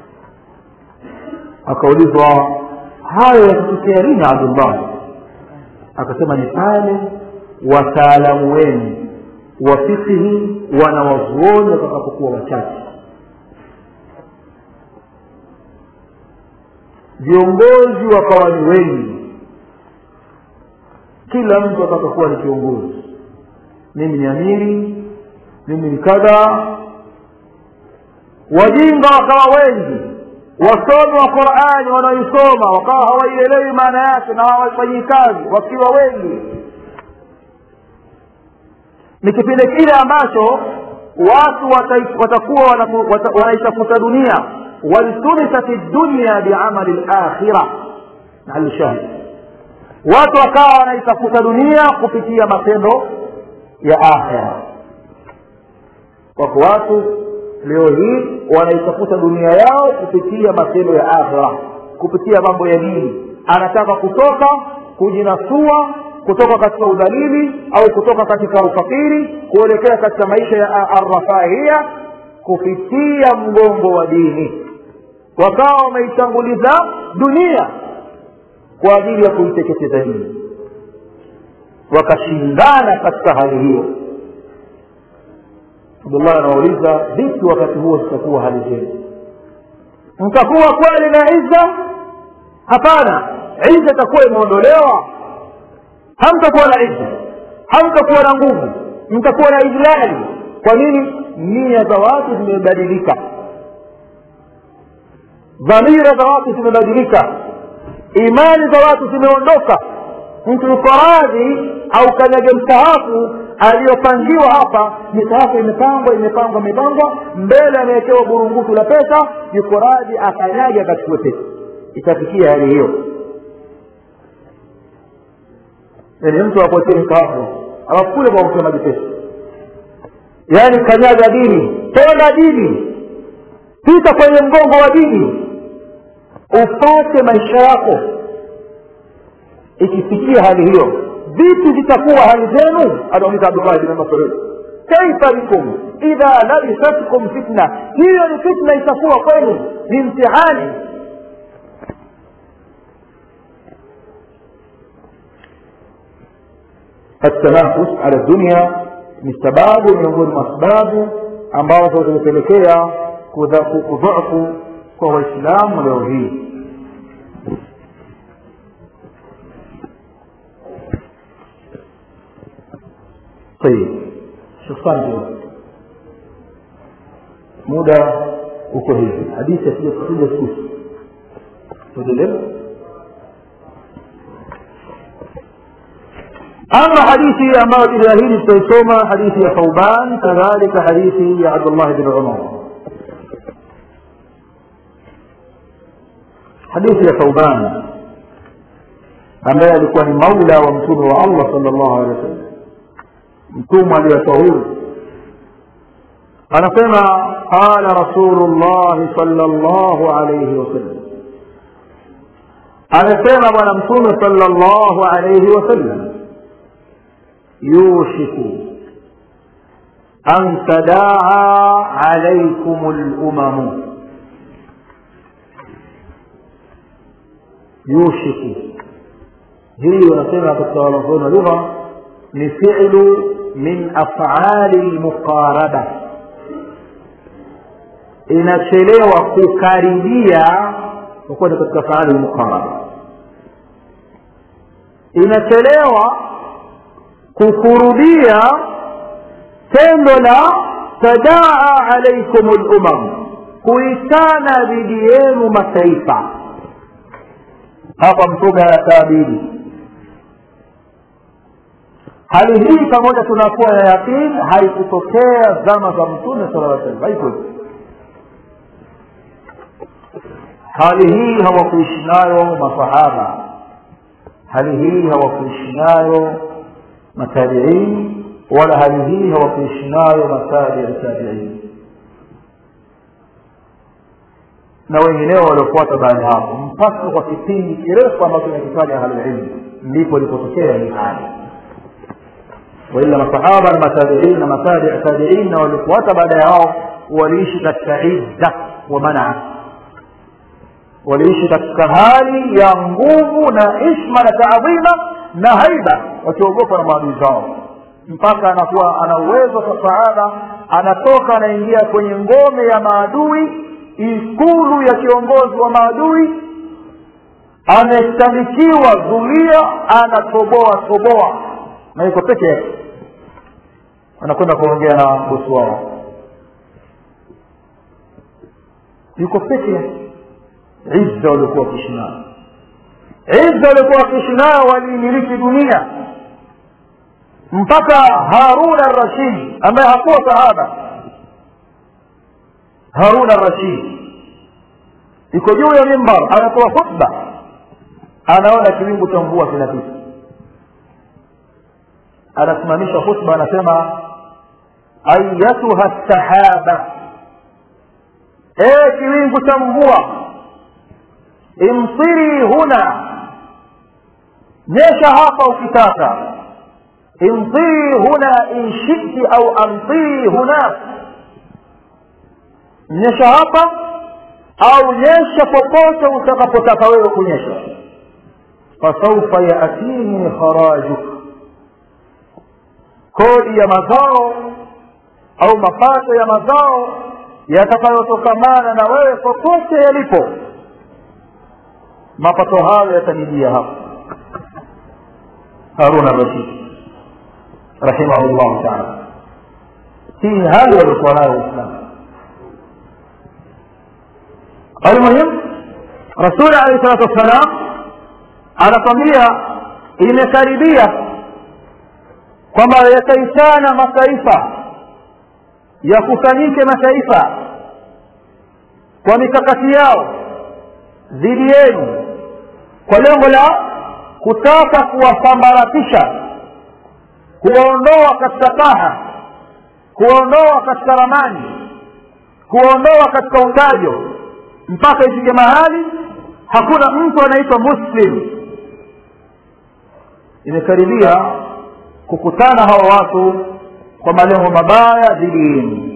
akaulizwa hayo yakitokea lini abdullah akasema ni pale wataalamu wenu wa fikihi wanawazuoni watakapokuwa wachache viongozi wakawa ni wengi kila mtu atakakuwa ni kiongozi mimi ni amiri mimi ni kadha wajinga wakawa wengi wasomi wa qurani wanaoisoma wakawa hawaielewi maana yake na hawaifanyii kazi wakiwa wengi ni kipindi kile ambacho watu watakuwa wanaitafuta dunia waltunisat dunya biamali lakhira alshahid watu wakawa wanaitafuta dunia kupitia matendo ya akhira wako watu leo hii wanaitafuta dunia yao kupitia matendo ya akhira kupitia mambo ya dini anataka kutoka kujinasua kutoka katika udhalili au kutoka katika ufakiri kuelekea katika maisha ya arrafahia kupitia mgongo wa dini wakawa wameitanguliza dunia kwa ajili ya kuiteketeza dini wakashindana katika hali hiyo abdullah anawauliza vipi wakati huo zitakuwa hali zenu mtakuwa kweli na izza hapana izza itakuwa imeondolewa hamtakuwa na izza hamtakuwa na nguvu mtakuwa na idlali kwa nini nia za watu zimebadilika dhamira za watu zimebadilika imani za watu zimeondoka mtu yuko radhi au kanyage mstahafu aliyopangiwa hapa misahafu imepangwa imepangwa imepangwa mbele amewekewa burungutu la pesa yuko radhi akanyage akachukue pesa itafikia hali hiyo yani mtu akuachie mstahafu alafu kule kwa kutia maji pesa yaani kanyaga dini tenda dini pita kwenye mgongo wa dini upate maisha yako ikifikia hali hiyo vipi zitakuwa hali zenu anauliza abdullahi bin masud kaifa bikum idha labisatkum fitna hiyo ni fitna itakuwa kwenu ni mtihani التنافس على الدنيا ni sababu miongoni mwa sababu ambazo zimepelekea kudhaifu kwa waislamu leo hii طيب شخصان muda uko hivi hadithi asija kuja siku tuendelee أما حديثي أما الإلهي تيسوما حديث يا ثوبان كذلك حديث يا عبد الله بن عمر حديث يا ثوبان ambaye alikuwa ni maula wa mtume wa allah salllahu alehi wasallam mtume aliyetahuru anasema qala rasulu llahi salllahu alaihi wasallam amesema bwana mtume sala llahu alaihi wasallam yushiku an tadaa alaikum lumamu yushiku hii wanasema katika wanazuoni wa lugha ni filu min afali lmuqaraba inachelewa kukaribia kwa kuwa ni katika faali lmuqaraba inachelewa kukurudia tendo la tadaa alaikum lumam kuitana dhidi yenu mataifa hapa mtume anataabiri hali hii pamoja tunakuwa na yaqini haikutokea zama za mtume sala aa salam haiko hali hii hawakuishi nayo masahaba hali hii hawakuishi nayo matabiini wala hali hii hawakuishi nayo matabi tabiini na wengineo waliofuata baada ya hapo mpaka kwa kipindi kirefu ambacho nakitaja ahlulilmu ndipo ilipotokea hii hali waila masahaba na matabiin na matabi tabiin na waliofuata baada ya hao waliishi katika izza wa manaa waliishi katika hali ya nguvu na ishma na taadhima na haiba wakiogopa na maadui zao mpaka anakuwa ana uwezo kwa sahaba anatoka anaingia kwenye ngome ya maadui ikulu ya kiongozi wa maadui amestandikiwa zulia anatoboa toboa na yuko peke yake anakwenda kuongea na bosi wao yuko peke yake izza waliokuwa wakiishi nayo izza waliokuwa wakiishi nayo waliimiliki dunia mpaka harun arrashid ambaye hakuwa sahaba harun arrashid iko juu ya mimbar anatoa khutba anaona kiwingu cha mvua kinapita anasimamisha khutba anasema ayatuha sahaba ee kiwingu cha mvua imsiri huna nyesha hapa ukitaka imsiri huna in shiti au amsiri hunak nyesha hapa au nyesha popote utakapotaka wewe kunyesha fasaufa yaatini kharajuk kodi ya mazao au mapato ya mazao yatakayotokamana na wewe popote yalipo mapato hayo yatanijia hapa harun arashid rahimahullahu taala hii hali waliokuwa nayo waislamu almuhim rasuli alehi salatu wassalam anakwambia imekaribia kwamba yataitana mataifa yakusanyike mataifa kwa mikakati yao dhidi yenu kwa lengo la kutaka kuwasambaratisha kuwaondoa katika taha kuwaondoa katika ramani kuwaondoa katika utajo mpaka ifike mahali hakuna mtu anaitwa muslim imekaribia kukutana hawa watu kwa malengo mabaya dhidi yenu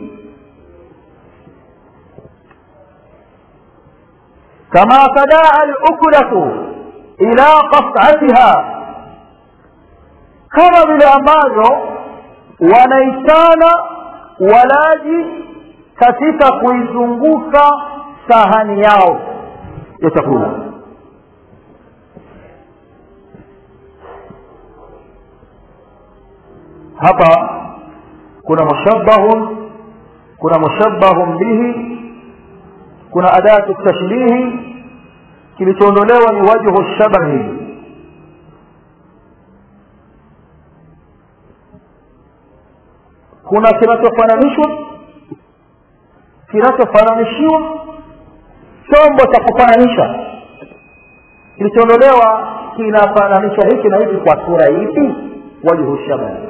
kama tadaa lukulatu ila qasatiha kama vile ambavyo wanaitana walaji katika kuizunguka sahani yao ya chakula hapa kuna mushabbahun kuna mushabbahun bihi kuna adatu tashbihi kilichoondolewa ni wajhu shabahi kuna kinachofananishwa kinachofananishiwa chombo cha kufananisha kilichoondolewa kinafananisha hiki na hiki kwa sura ipi wajhu shabahi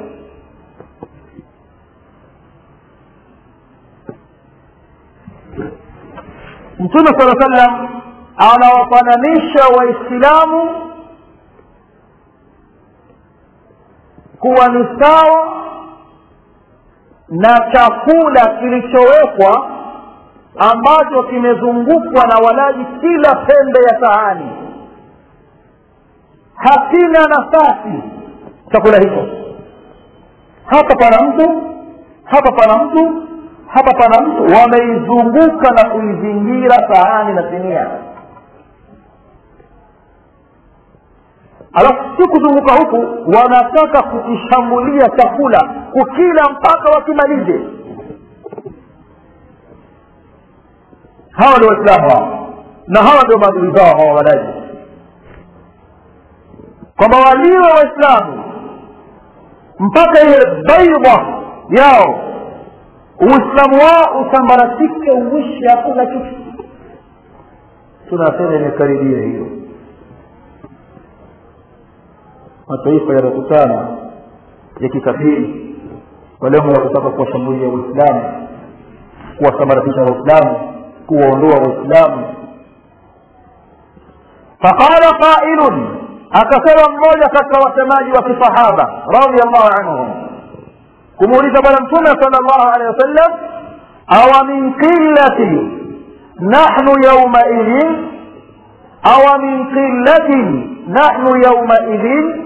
mtume sala sallam anawafananisha waislamu kuwa ni sawa na chakula kilichowekwa ambacho kimezungukwa na walaji kila pembe ya sahani hakina nafasi chakula hicho hapa pana mtu hapa pana mtu hapa pana mtu wameizunguka na kuizingira sahani na sinia alafu si kuzunguka huku wanataka kukishambulia chakula kukila mpaka wakimalize hawa ndio waislamu hawa na hawa ndio maadui zao hawa walaji kwamba waliwe waislamu mpaka ile baidha yao uislamu wao usambaratike uishi hakuna kitu tunasema imekaribia hiyo mataifa yanakutana ya kikafiri kwa lengo la kutaka kuwashambulia waislamu kuwasambaratisha waislamu kuwaondoa waislamu faqala qailun akasema mmoja katika wasemaji wa kisahaba radiallahu anhum kumuuliza bwana mtume sala llahu alehi wasallam awa min qillati nahnu yaumaidhin awa min qillatin nahnu yaumaidhin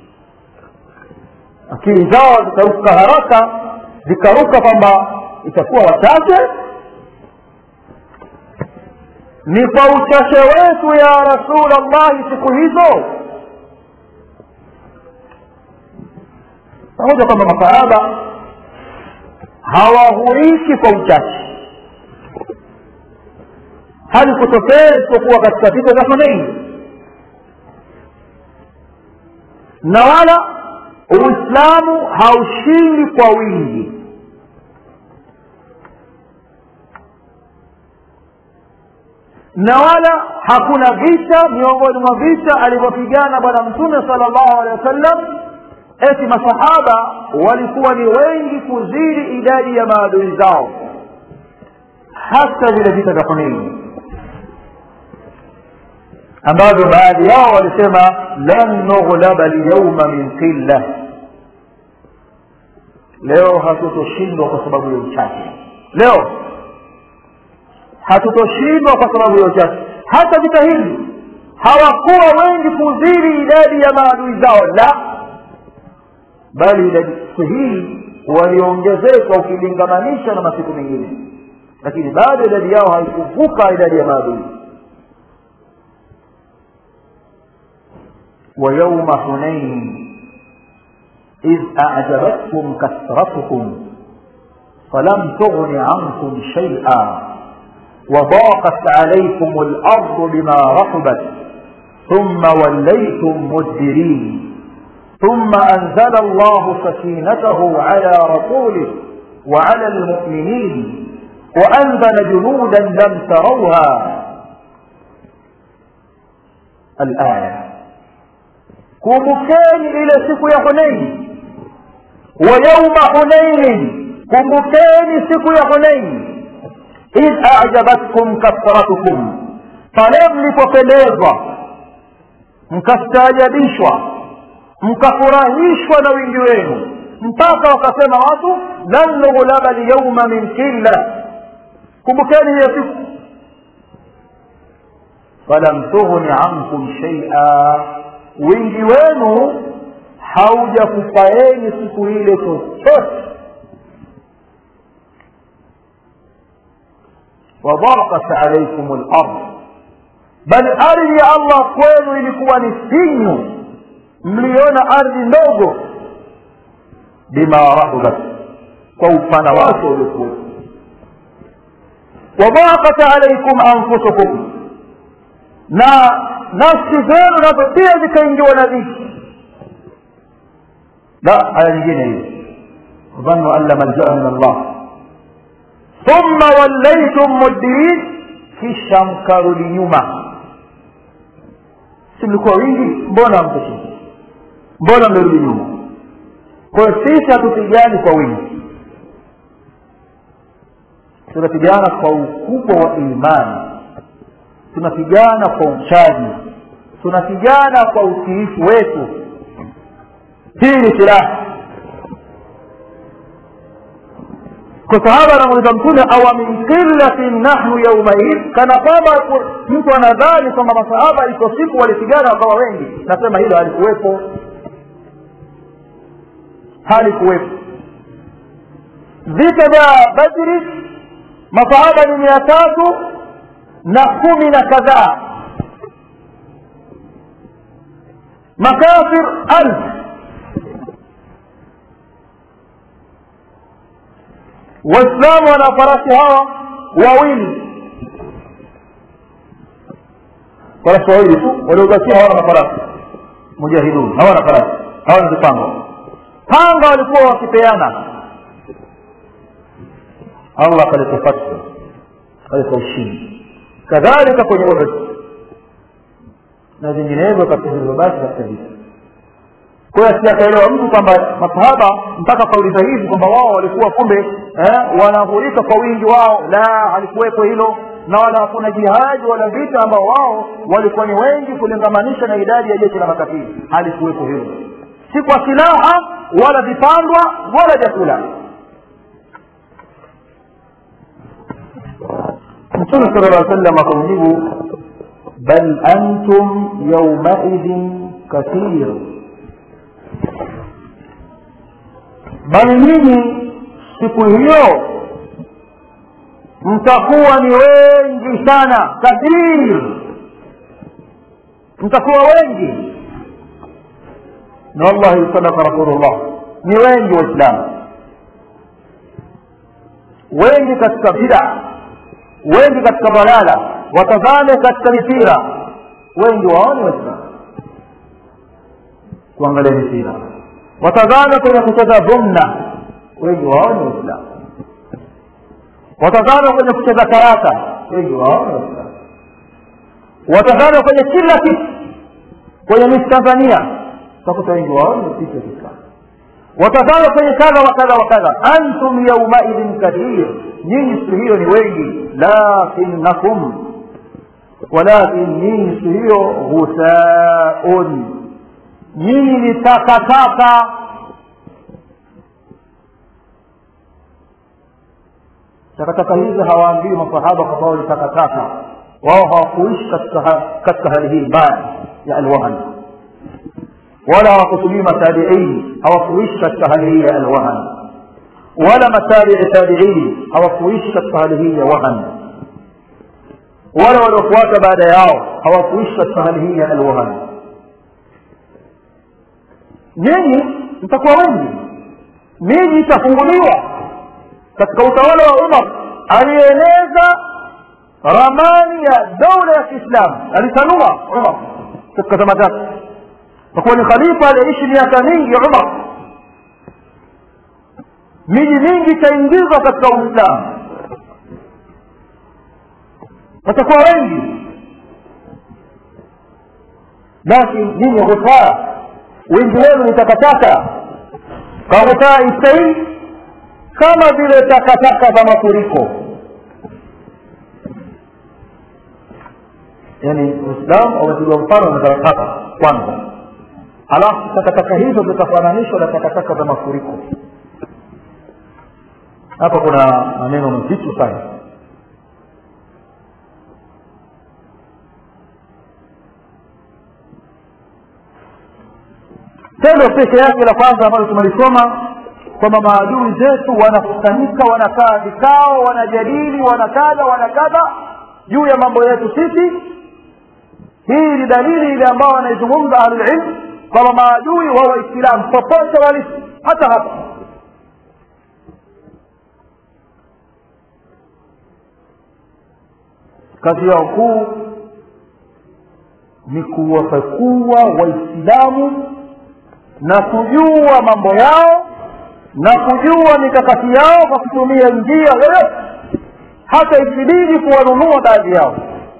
akili zao zikaruka haraka zikaruka kwamba itakuwa wachache ni kwa uchache wetu ya rasulllahi siku hizo pamoja kwamba masahaba hawahuriki kwa uchache hali kutokea isipokuwa katika vita vya huneini na wala uislamu haushindi kwa wingi na wala hakuna vita miongoni mwa vita alivyopigana bwana mtume sala llahu alehi wasallam eti masahaba walikuwa ni wengi kuzidi idadi ya maadui zao hasa vile vita vya huneini ambavyo baadhi yao walisema lan nughlaba lyauma min qilla leo hatutoshindwa kwa sababu ya uchache leo hatutoshindwa kwa sababu ya uchache hata vita hivi hawakuwa wengi kuzidi idadi ya maadui zao la bali idadi siku hii waliongezeka ukilingamanisha na masiku mengine lakini bado idadi yao haikuvuka idadi ya maadui ويوم حنين إذ أعجبتكم كثرتكم فلم تغن عنكم شيئا وضاقت عليكم الأرض بما رحبت ثم وليتم مدبرين ثم أنزل الله سكينته على رسوله وعلى المؤمنين وأنزل جنودا لم تروها الآية kumbukeni ile siku ya huneini wa yauma huneinin kumbukeni siku ya huneini idh ajabatkum kathratukum pale mlipopendezwa mkastaajabishwa mkafurahishwa na wingi wenu mpaka wakasema watu lan nughlaba lyauma min killa kumbukeni hiyo siku falam tughni ankum shaia wingi wenu haujakufaeni siku ile chochote wadaqat alaikum lard bali ardhi ya allah kwenu ilikuwa ni finyu mliona ardhi ndogo bima rahubat kwa upana wake uliokuwa wadaqat alaikum anfusukum na nafsi zenu nazo pia zikaingiwa na dhiki la aya nyingine hiyo dhannu an la maljaa min allah thumma wallaytum mudbirin kisha mkarudi nyuma si mlikuwa wingi mbona mkushinda mbona mmerudi nyuma kwa hiyo sisi hatupigani kwa wingi tunapigana kwa ukubwa wa imani tunapigana kwa uchaji tunapigana kwa utiifu wetu hii ni silaha kwa sahaba anamuuliza mtume awa min qillatin nahnu yaumaid kana kwamba mtu anadhani kwamba masahaba iko siku walipigana wakawa wengi nasema hilo halikuwepo halikuwepo vita vya badri masahaba ni mia tatu na kumi na kadhaa makafir alf waislamu wana farasi hawa wawili farasi wawili tu waliobakia hawana mafarasi mujahidun hawana farasi hawana vipango panga walikuwa wakipeana allah akaleta fatwa akaleta ushindi kadhalika kwenye uhud na vinginevyo katika vilivyobaki katika vita kwa hiyo asijakaelewa mtu kwamba masahaba mpaka kauliza hivi kwamba wao walikuwa kumbe eh, wanahurika kwa wingi wao la halikuwepo hilo na wala hakuna jihadi wala vita ambao wao walikuwa ni wengi kulingamanisha na idadi ya jeshi la makafiri halikuwepo hilo si kwa silaha wala vipandwa wala vyakula mtume sala llah sallam akamjibu bal antum yaumaidhin kathir bali nyinyi siku hiyo mtakuwa ni wengi sana kathir mtakuwa wengi na wallahi sadaka rasulullah ni wengi waislamu wengi katika bida wengi katika balala watazame katika mipira wengi waone waislamu kuangalia mipira watazame kwenye kucheza dhumna wengi waone waislamu watazame kwenye kucheza karata wengi waone waislamu watazame kwenye kila kitu kwenye misi tanzania utakuta wengi waone picha kiislamu watazame kwenye kadha wa kadha wa kadha antum yaumaidhin kathir nyinyi siku hiyo ni wengi lakinnakum walakin nyinyi siku hiyo ghusaun nyinyi ni takataka takataka hizi hawaambii masahaba kwa sababu ni takataka wao hawakuishi katika katika hali hii mbaya ya alwahan wala hawakutumia matabiini hawakuishi katika hali hii ya alwahan wala matabii tabiini hawakuishi katika hali hii ya wahan wala waliofuata baada yao hawakuishi katika hali hii ya alwahan nyinyi mtakuwa wengi miji itafunguliwa katika utawala wa umar alieneza ramani ya daula ya kiislamu alitanua umar katika zama zake kwa kuwa ni khalifa aliyeishi miaka mingi umar miji mingi itaingizwa katika uislamu watakuwa wengi lakini nyinyi ghufaa wengi wenu ni takataka kaghufaa istai kama vile takataka za mafuriko yaani uislamu umepigwa mfano na takataka kwanza alafu takataka hizo zitafananishwa na takataka za mafuriko hapa kuna maneno mazito sana tendo peke yake la kwanza ambalo tumelisoma kwamba maadui zetu wanakusanyika wanakaa vikao wanajadili wanakadha wanakadha juu ya mambo yetu sisi hii ni dalili ile ambao wanaizungumza ahlulilm kwamba maadui wa waislamu popote walipo hata hapa kazi yao kuu ni kuwapekua waislamu na kujua mambo yao na kujua mikakati yao kwa kutumia njia yoyote hata ikibidi kuwanunua baadhi yao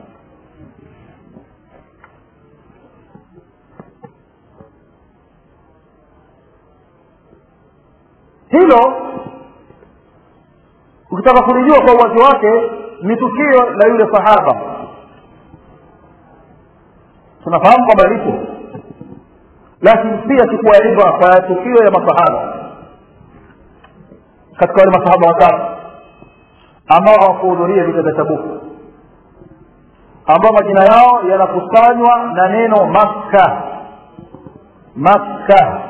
hilo ukitaka kulijua kwa uwazi wake ni tukio la yule sahaba tunafahamu kwamba lipo lakini pia chukua ibra kwa tukio ya masahaba katika wale masahaba watatu ambao hawakuhudhuria vita vya tabuku ambao majina yao yanakusanywa na neno makka makka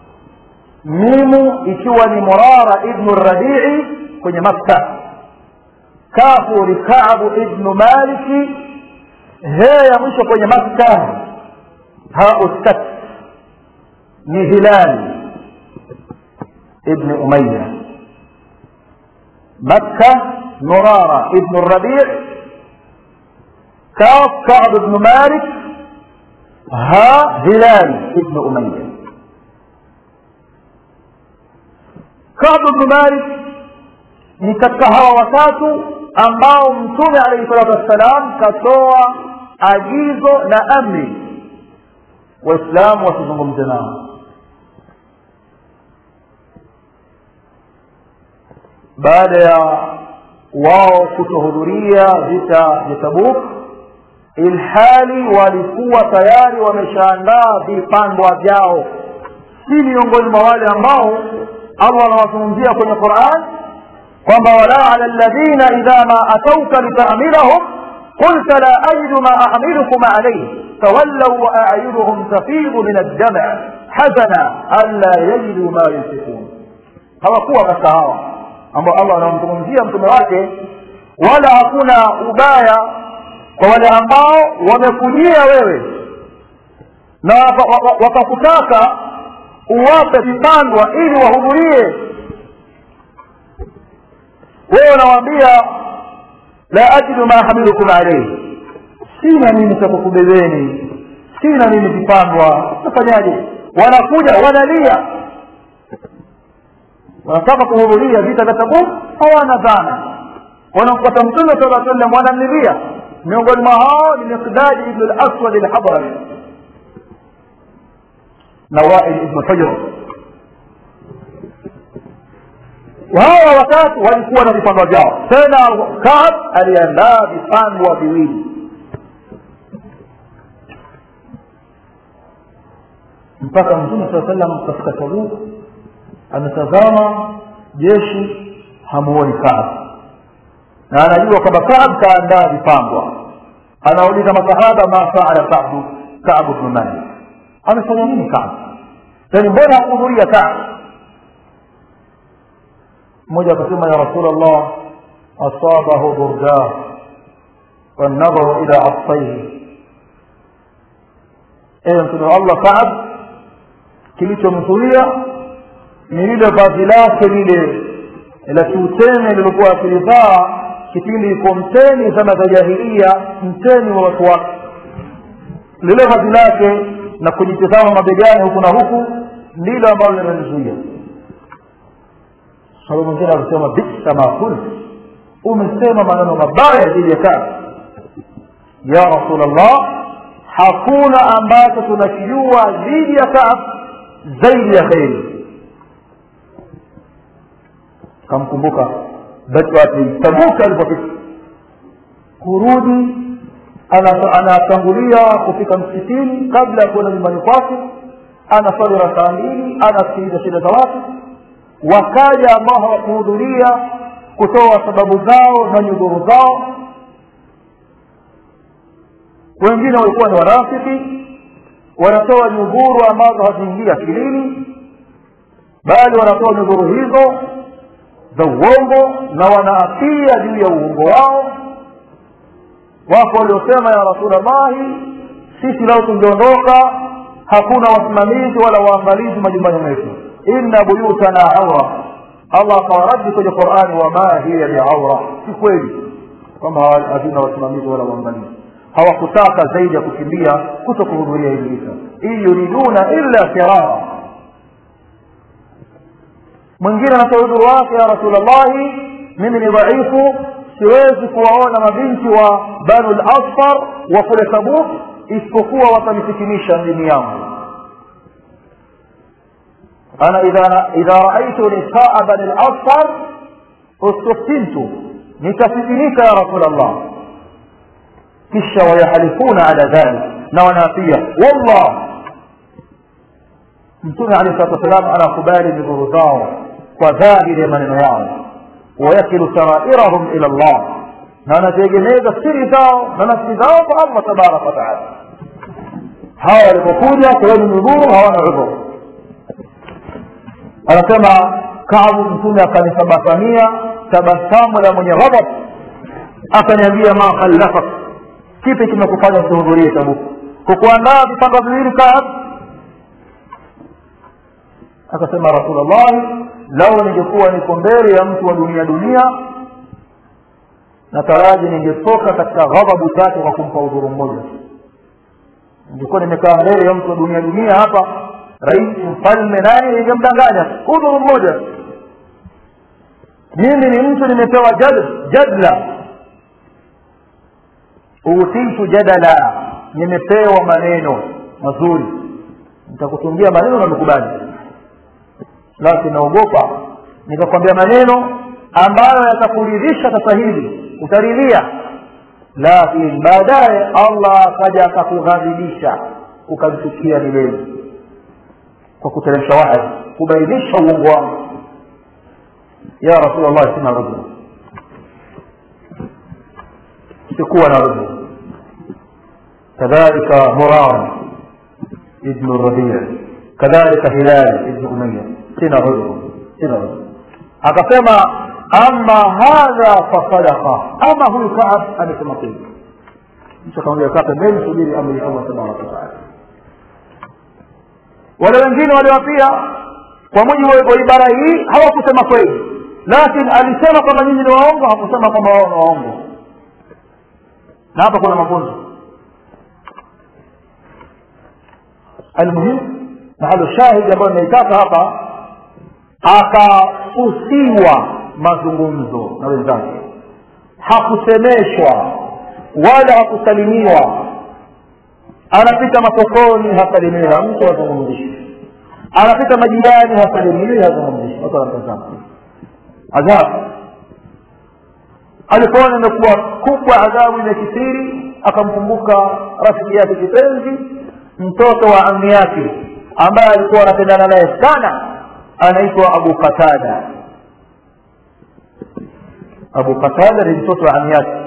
mimu ikiwa ni murara ibnu rabii kwenye makka kafu ni kabu ibnu maliki he ya mwisho kwenye makka haustat ni hilali ibni umaya makka murara ibnu rabii كاف كعب بن مالك ها هلال ابن أمية كعب بن مالك ni katika hawa watatu ambao mtume alaihi salatu wassalam katoa agizo na amri waislamu wasizungumze nao baada ya wao kutohudhuria vita vya tabuk ilhali walikuwa tayari wameshaandaa vipandwa vyao si miongoni mwa wale ambao allah anawazungumzia kwenye quran kwamba wala ala ladhina idha ma atauka litamilahum qulta la ajidu ma ahmilukum alayhi tawallau wa ayunuhum tafidu min addama hazana anla yajidu ma yunfikun hawakuwa katika hawa ambao allah anamzungumzia mtume wake wala hakuna ubaya kwa wale ambao wamekujia wewe na wakakutaka uwape vipandwa ili wahudhurie wewe unawaambia la ajidu ma hamilukum alaihi sina mimi cha kukubebeni sina mimi vipandwa tafanyaje wanakuja wanalia wanataka kuhudhuria vita vya tabuk hawana dhana wanampata mtume sala sallam wanamlilia miongoni mwa hao ni miqdadi ibnu laswad alhadrami na wail ibnu hujr hawa watatu walikuwa na vipandwa vyao tena kaab aliandaa vipandwa viwili mpaka mtume saa sallam katika tabuk ametazama jeshi hamuoni kaab na anajua kwamba kaab kaandaa vipandwa anauliza masahaba ma faala kabu kabu bnu malik amefanya nini kaab yani mbona hakuhudhuria kaab mmoja akasema ya rasul allah asabahu burdah والنظر إلى عطيه ewe mtume wa allah kaab kilichomzuia ni lile vazi lake lile la kiutene lilikuwa akilivaa kipindi iko mteni zama za jahilia mteni wa watu wake lile vazi lake na kujitizama mabegani huku na huku ndilo ambalo limemzuia sababu mwingine alisema bisa ma kult umesema maneno mabaya dhidi ya kazi ya rasul allah hakuna ambacho tunakijua dhidi ya kaab zaidi ya kheri kamkumbuka tabuka alipofika kurudi anatangulia kufika msikitini kabla ya kuenda nyumbani kwake anaswali rakaa mbili anasikiliza shida za watu wakaja ambao hawakuhudhuria kutoa sababu zao na nyudhuru zao wengine walikuwa ni warafiki wanatoa nyudhuru ambazo haziingia akilini bali wanatoa nyudhuru hizo za uongo na wanaapia juu ya uongo wao wako waliosema ya rasulllahi sisi lao tungeondoka hakuna wasimamizi wala waangalizi majumbani mwetu inna buyutana aura allah akawaradi kwenye qurani wama hiya biaura si kweli kwamba havina wasimamizi wala waangalizi hawakutaka zaidi ya kukimbia kuto kuhudhuria hivi vita in yuriduna illa firara mwingine anatoa udhuru wake ya rasulllahi mimi ni dhaifu siwezi kuwaona mabinti wa banu lasfar wa kule tabuk isipokuwa watanifitinisha dini yangu ana idha idha raaitu nisaa bani lasfar ustiftintu nitafitinika ya rasul llah kisha wayahalifuna ala dhalik na wanaapia wallah mtume alehi salatu wassalam anakubali miguru zao kwa dhahiri ya maneno yao wayakilu sarairahum ila llah na anaziegemeza siri zao na nafsi zao kwa allah tabaraka wataala hawa walipokuja kuweni miguru hawana udhuru anasema kabu mtume akanisabasamia tabasamu la mwenye ghadab akaniambia ma khallafak kipi kimekufanya usihudhurie tabuku kukuandaa vipanga viwili kaab akasema rasulllahi lau ningekuwa niko mbele ya mtu wa dunia dunia nataraji ningetoka katika ghadhabu zake kwa kumpa udhuru mmoja ningekuwa nimekaa mbele ya mtu wa dunia dunia hapa rais mfalme nani ningemdanganya udhuru mmoja mimi ni mtu nimepewa jad, jadla utitu jadala nimepewa maneno mazuri nitakutungia maneno na nikubali lakini naogopa nikakwambia maneno ambayo yatakuridhisha sasa hivi utaridhia lakini baadaye allah akaja akakughadhibisha ukamchukia milele kwa kuteremsha wahi kubainisha uongo wangu ya rasulllah sina rujul sikuwa na rujul kadhalika muran ibnu rabia kadhalika hilali ibnu umaya sina rujul sina rujul akasema ama hadha fasadaka ama huyu kaab amesema kweli mtu akamwambia kaa pembeni subiri amri ya allah tabaraka wataala wale wengine waliwapia kwa mujibu wa ibara hii hawakusema kweli lakini alisema kwamba nyinyi ni waongo hakusema kwamba wao ni waongo na hapa kuna mafunzo almuhimu mahalo shahidi ambayo inaitaka hapa akahusiwa mazungumzo na wenzake hakusemeshwa wala hakusalimiwa anapita masokoni hasalimiwi na mtu hazungumzishi anapita majirani hasalimiwi hazungumzishi watu wanamtazama adhabu alipoona imekuwa kubwa adhabu imekithiri akamkumbuka rafiki yake kipenzi mtoto wa ami yake ambaye alikuwa anapendana naye sana anaitwa abu qatada abu qatada ni mtoto wa ami yake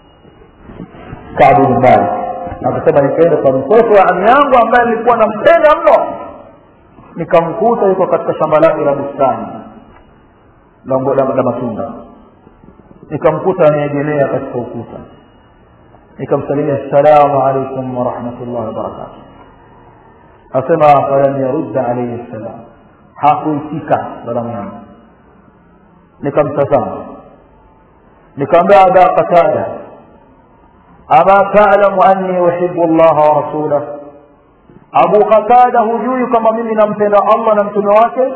kabu bin malik akasema nikaenda kwa mtoto wa ami yangu ambaye nilikuwa nampenda mno nikamkuta yuko katika shamba lake la bustani la matunda nikamkuta anaegemea katika ukuta nikamsalimia assalamu alaikum warahmatullahi wabarakatuh asema falam yarudda alaihi ssalam hakuitika salamu yangu nikamtazama nikamwambia aba qatada ama talamu anni uhibu llaha wa rasulah abu qatada hujui kama mimi nampenda allah na mtume wake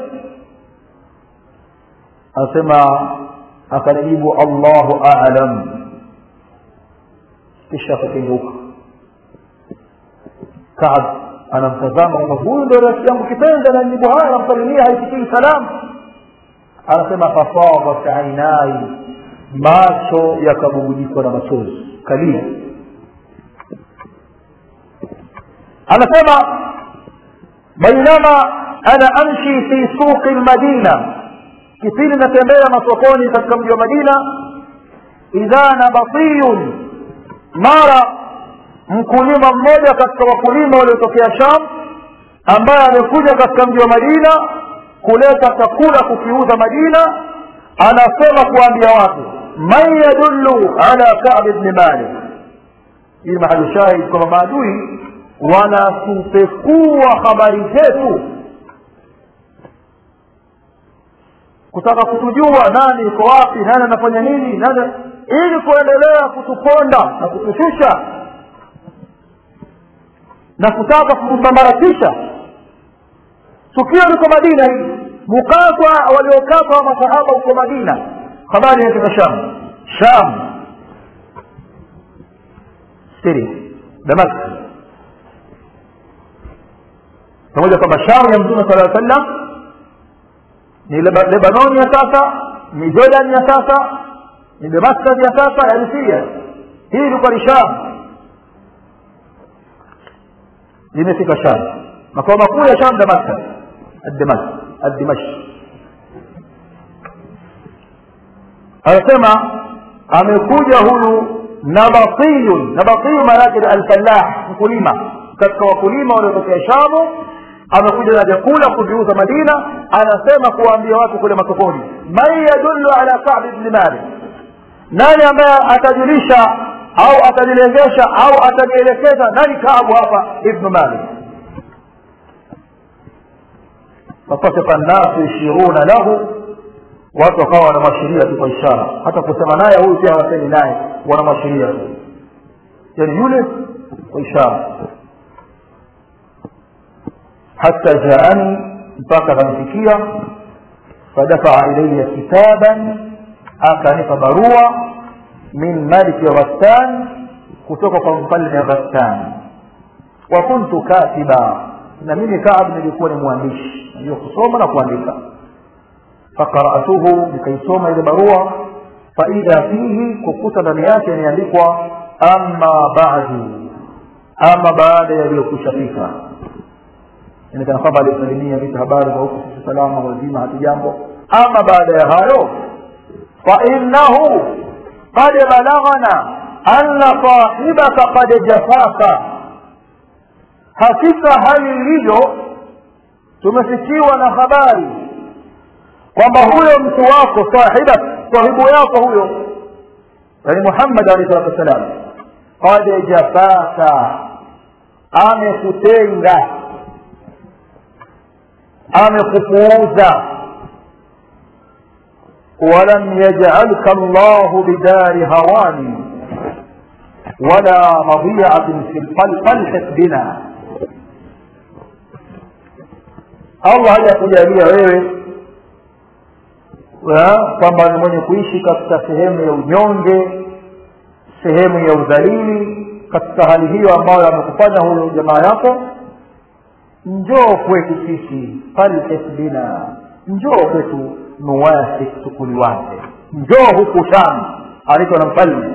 asema akanijibu allahu alam kisha akakengeuka kaab anamtazama kwamba huyu ndo rafiki yangu kipenzi ananijibu haya namsalimia haisikii salamu anasema fafadat ainai macho yakabubujikwa na machozi kalia anasema bainama ana amshi fi suqi lmadina kipindi natembea masokoni katika mji wa madina idha nabatiyun mara mkulima mmoja katika wakulima waliotokea sham ambaye amekuja katika mji wa madina kuleta chakula kukiuza madina anasema kuwaambia watu man yadullu ala kab bni malik hii mahali shahid kwamba maadui wanatupekua habari zetu kutaka kutujua nani iko wapi nani anafanya nini nani ili kuendelea kutuponda na kutushusha na kutaka kutusambaratisha tukio liko madina hili mukatwa waliokatwa masahaba huko madina habari inatoka sham sham siria damask pamoja kwamba sham ya mtume sala sallam ni lebanoni ya sasa ni jordan ya sasa ni damascus ya sasa yani siria hii ilikuwa ni sham limefika sham makao makuu ya sham damascus addimash anasema amekuja huyu nabatiyun nabatiyu maana yake ni alfalah mkulima katika wakulima waliotokea shamu amekuja na vyakula kuviuza madina anasema kuwaambia watu kule masokoni man yadullu ala kabi bni malik nani ambaye atajulisha au atanilengesha au atanielekeza nani kaabu hapa ibnu malik fasafika nnasu yashiruna lahu watu wakawa wanamwashiria tu kwa ishara hata kusema naye huyu pia hawasemi naye wanamwashiria tu yani yule kwa ishara hata jaani mpaka akanifikia fadafaa ilaya kitaban akanipa barua min maliki ghassan kutoka kwa mfalme ghassan wa kuntu katiba na mimi kaab nilikuwa ni mwandishi najua kusoma na kuandika faqaratuhu nikaisoma ile barua faidha fihi kukuta ndani yake imeandikwa ama badu ama baada yaliyokushafika yani kana kwamba alisalimia vitu habari za huku sisi salama wazima hatujambo ama baada ya hayo fainnahu qad balaghana anna sahibaka qad jafaka hakika hali ilivyo tumefikiwa na habari kwamba huyo mtu wako sahiba sahibu yako huyo yani muhammad alehi salatu wassalam qad jafaka amekutenga amekupuuza ولم يجعلك الله بدار هوان ولا مضيعة في القلب فالحق بنا allah hajakujalia wewe kwamba ni mwenye kuishi katika sehemu ya unyonge sehemu ya udhalili katika hali hiyo ambayo amekufanya huyo jamaa yako njoo kwetu sisi falhik bina njoo kwetu nuwasik tukuliwaze njoo huku sham aliko na mfalme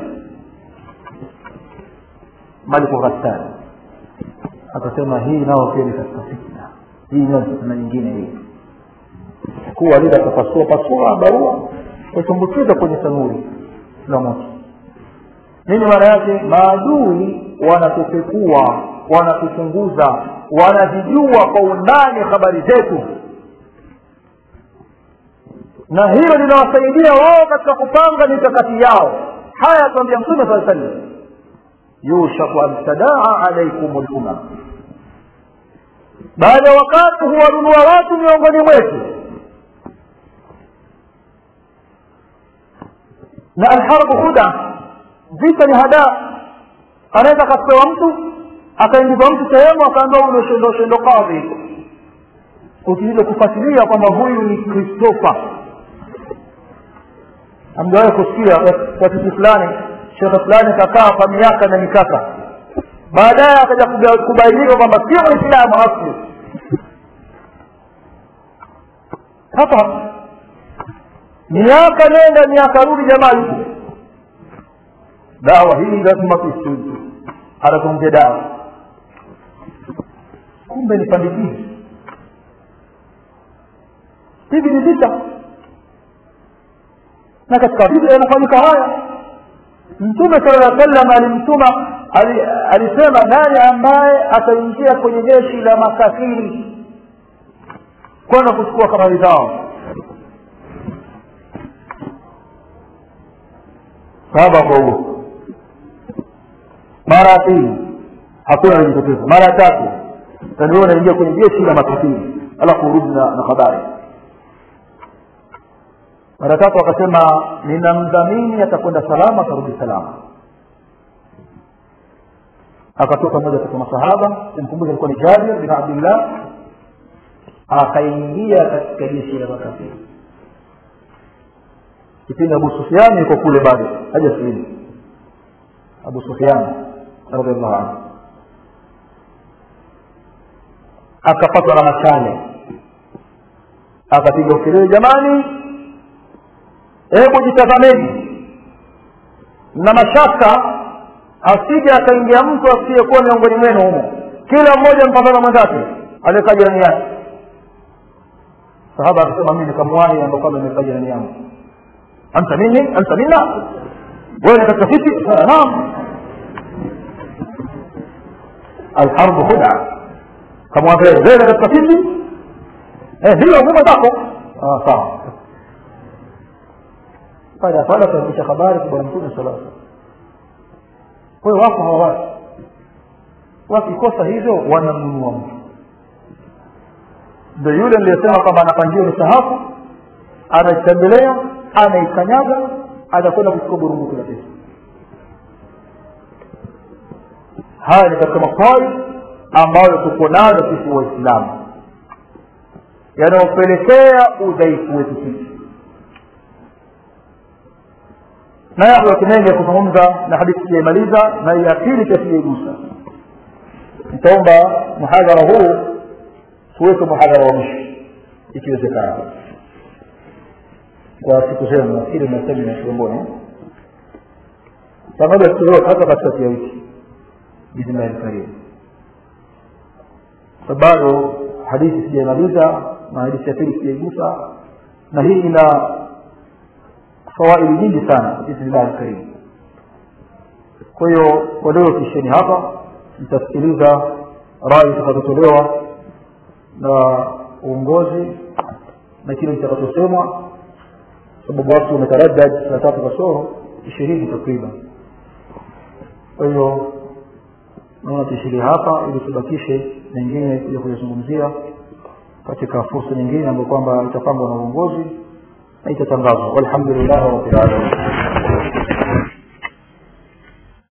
maliku ghassan akasema hii nao pia ni katika fitna hii nayo fitna nyingine hii kuwa lile akapasua pasua barua kaitumbukiza kwenye tanuri la moto nini maana yake maadui wanatupekua wanatuchunguza wanazijua kwa undani habari zetu na hilo linawasaidia wao katika kupanga mikakati yao haya atuambia mtume saa sallam yushaku an tadaa alaikum lumam baada ya wakati huwanunua watu miongoni mwetu na alharbu huda vita ni hada anaweza akapewa mtu akaingizwa mtu sehemu akaambiwa ule shendo shendo kadhi ukija kufuatilia kwamba huyu ni kristofa amjawahi kusikia kwa kitu fulani shekhe fulani kakaa kwa miaka na mikaka baadaye akaja kubainika kwamba sio mwislamu asli hapa miaka nenda miaka rudi jamaa yuko dawa hii lazima tuistuju atakuongea dawa kumbe ni pandikizi hivi ni vita na katika vita yanafanyika haya mtume sala llaw sallam alimtuma alisema nani ambaye ataingia kwenye jeshi la makafiri kwenda kuchukua habari zao sahaba kwa huo mara ya pili hakuna alijitokeza mara ya tatu tandio unaingia kwenye jeshi la makafiri alafu urudi na, na habari mara tatu akasema ninamdhamini atakwenda salama atarudi salama akatoka mmoja katika masahaba kumkumbuka alikuwa ni jabir bin abdillah akaingia katika jeshi la makafiri kipindi abu sufiani yuko kule bado hajasilimu abu sufiani radiallahu anhu akapatwa na machale akapiga ukelele jamani hebu jitazameni na mashaka asije akaingia mtu asiyekuwa miongoni mwenu humo kila mmoja mpatana mwenzake aliyekaa jirani yake sahaba akasema mimi nikamwahi ambao kwamba nimekaa jirani yangu anta minni anta minna wewe ni katika sisi naam alharbu khuda kamwambia wewe ni katika sisi eh ndio ngoma zako ah sawa baada ya pale akafikisha habari kwa bwana mtume sallallahu alaihi wasallam kwa hiyo wako hawa watu wakikosa hivyo wanamnunua mtu ndo yule niliyesema kwamba anapangiwa misahafu anaitembelea anaikanyaga atakwenda kuchukua burungutu la pesa haya ni katika maswali ambayo tuko nayo sisi waislamu yanayopelekea udhaifu wetu sisi na yapo watu mengi ya kuzungumza na hadithi sijaimaliza na ya pili pia sijaigusa nitaomba muhadhara huu tuweke muhadhara wa mwisho ikiwezekana kwa siku zenu nafikiri na semina kiongoni pamoja siku zote hata katikati ya wiki bismillahi lkarim bado hadithi sijaimaliza na hadithi ya pili sijaigusa na hii ina fawaidi nyingi sana bismillahi lkarim kwa hiyo kwa leo kisheni hapa mtasikiliza rai zitakazotolewa na uongozi na kile kitakachosemwa sababu watu wametaradad saa tatu kasoro ishirini takriban kwa hiyo naona tuishirie hapa ili tubakishe mengine kuja kuyazungumzia katika fursa nyingine ambayo kwamba itapangwa na uongozi na itatangazwa walhamdulillahi rabbil alamin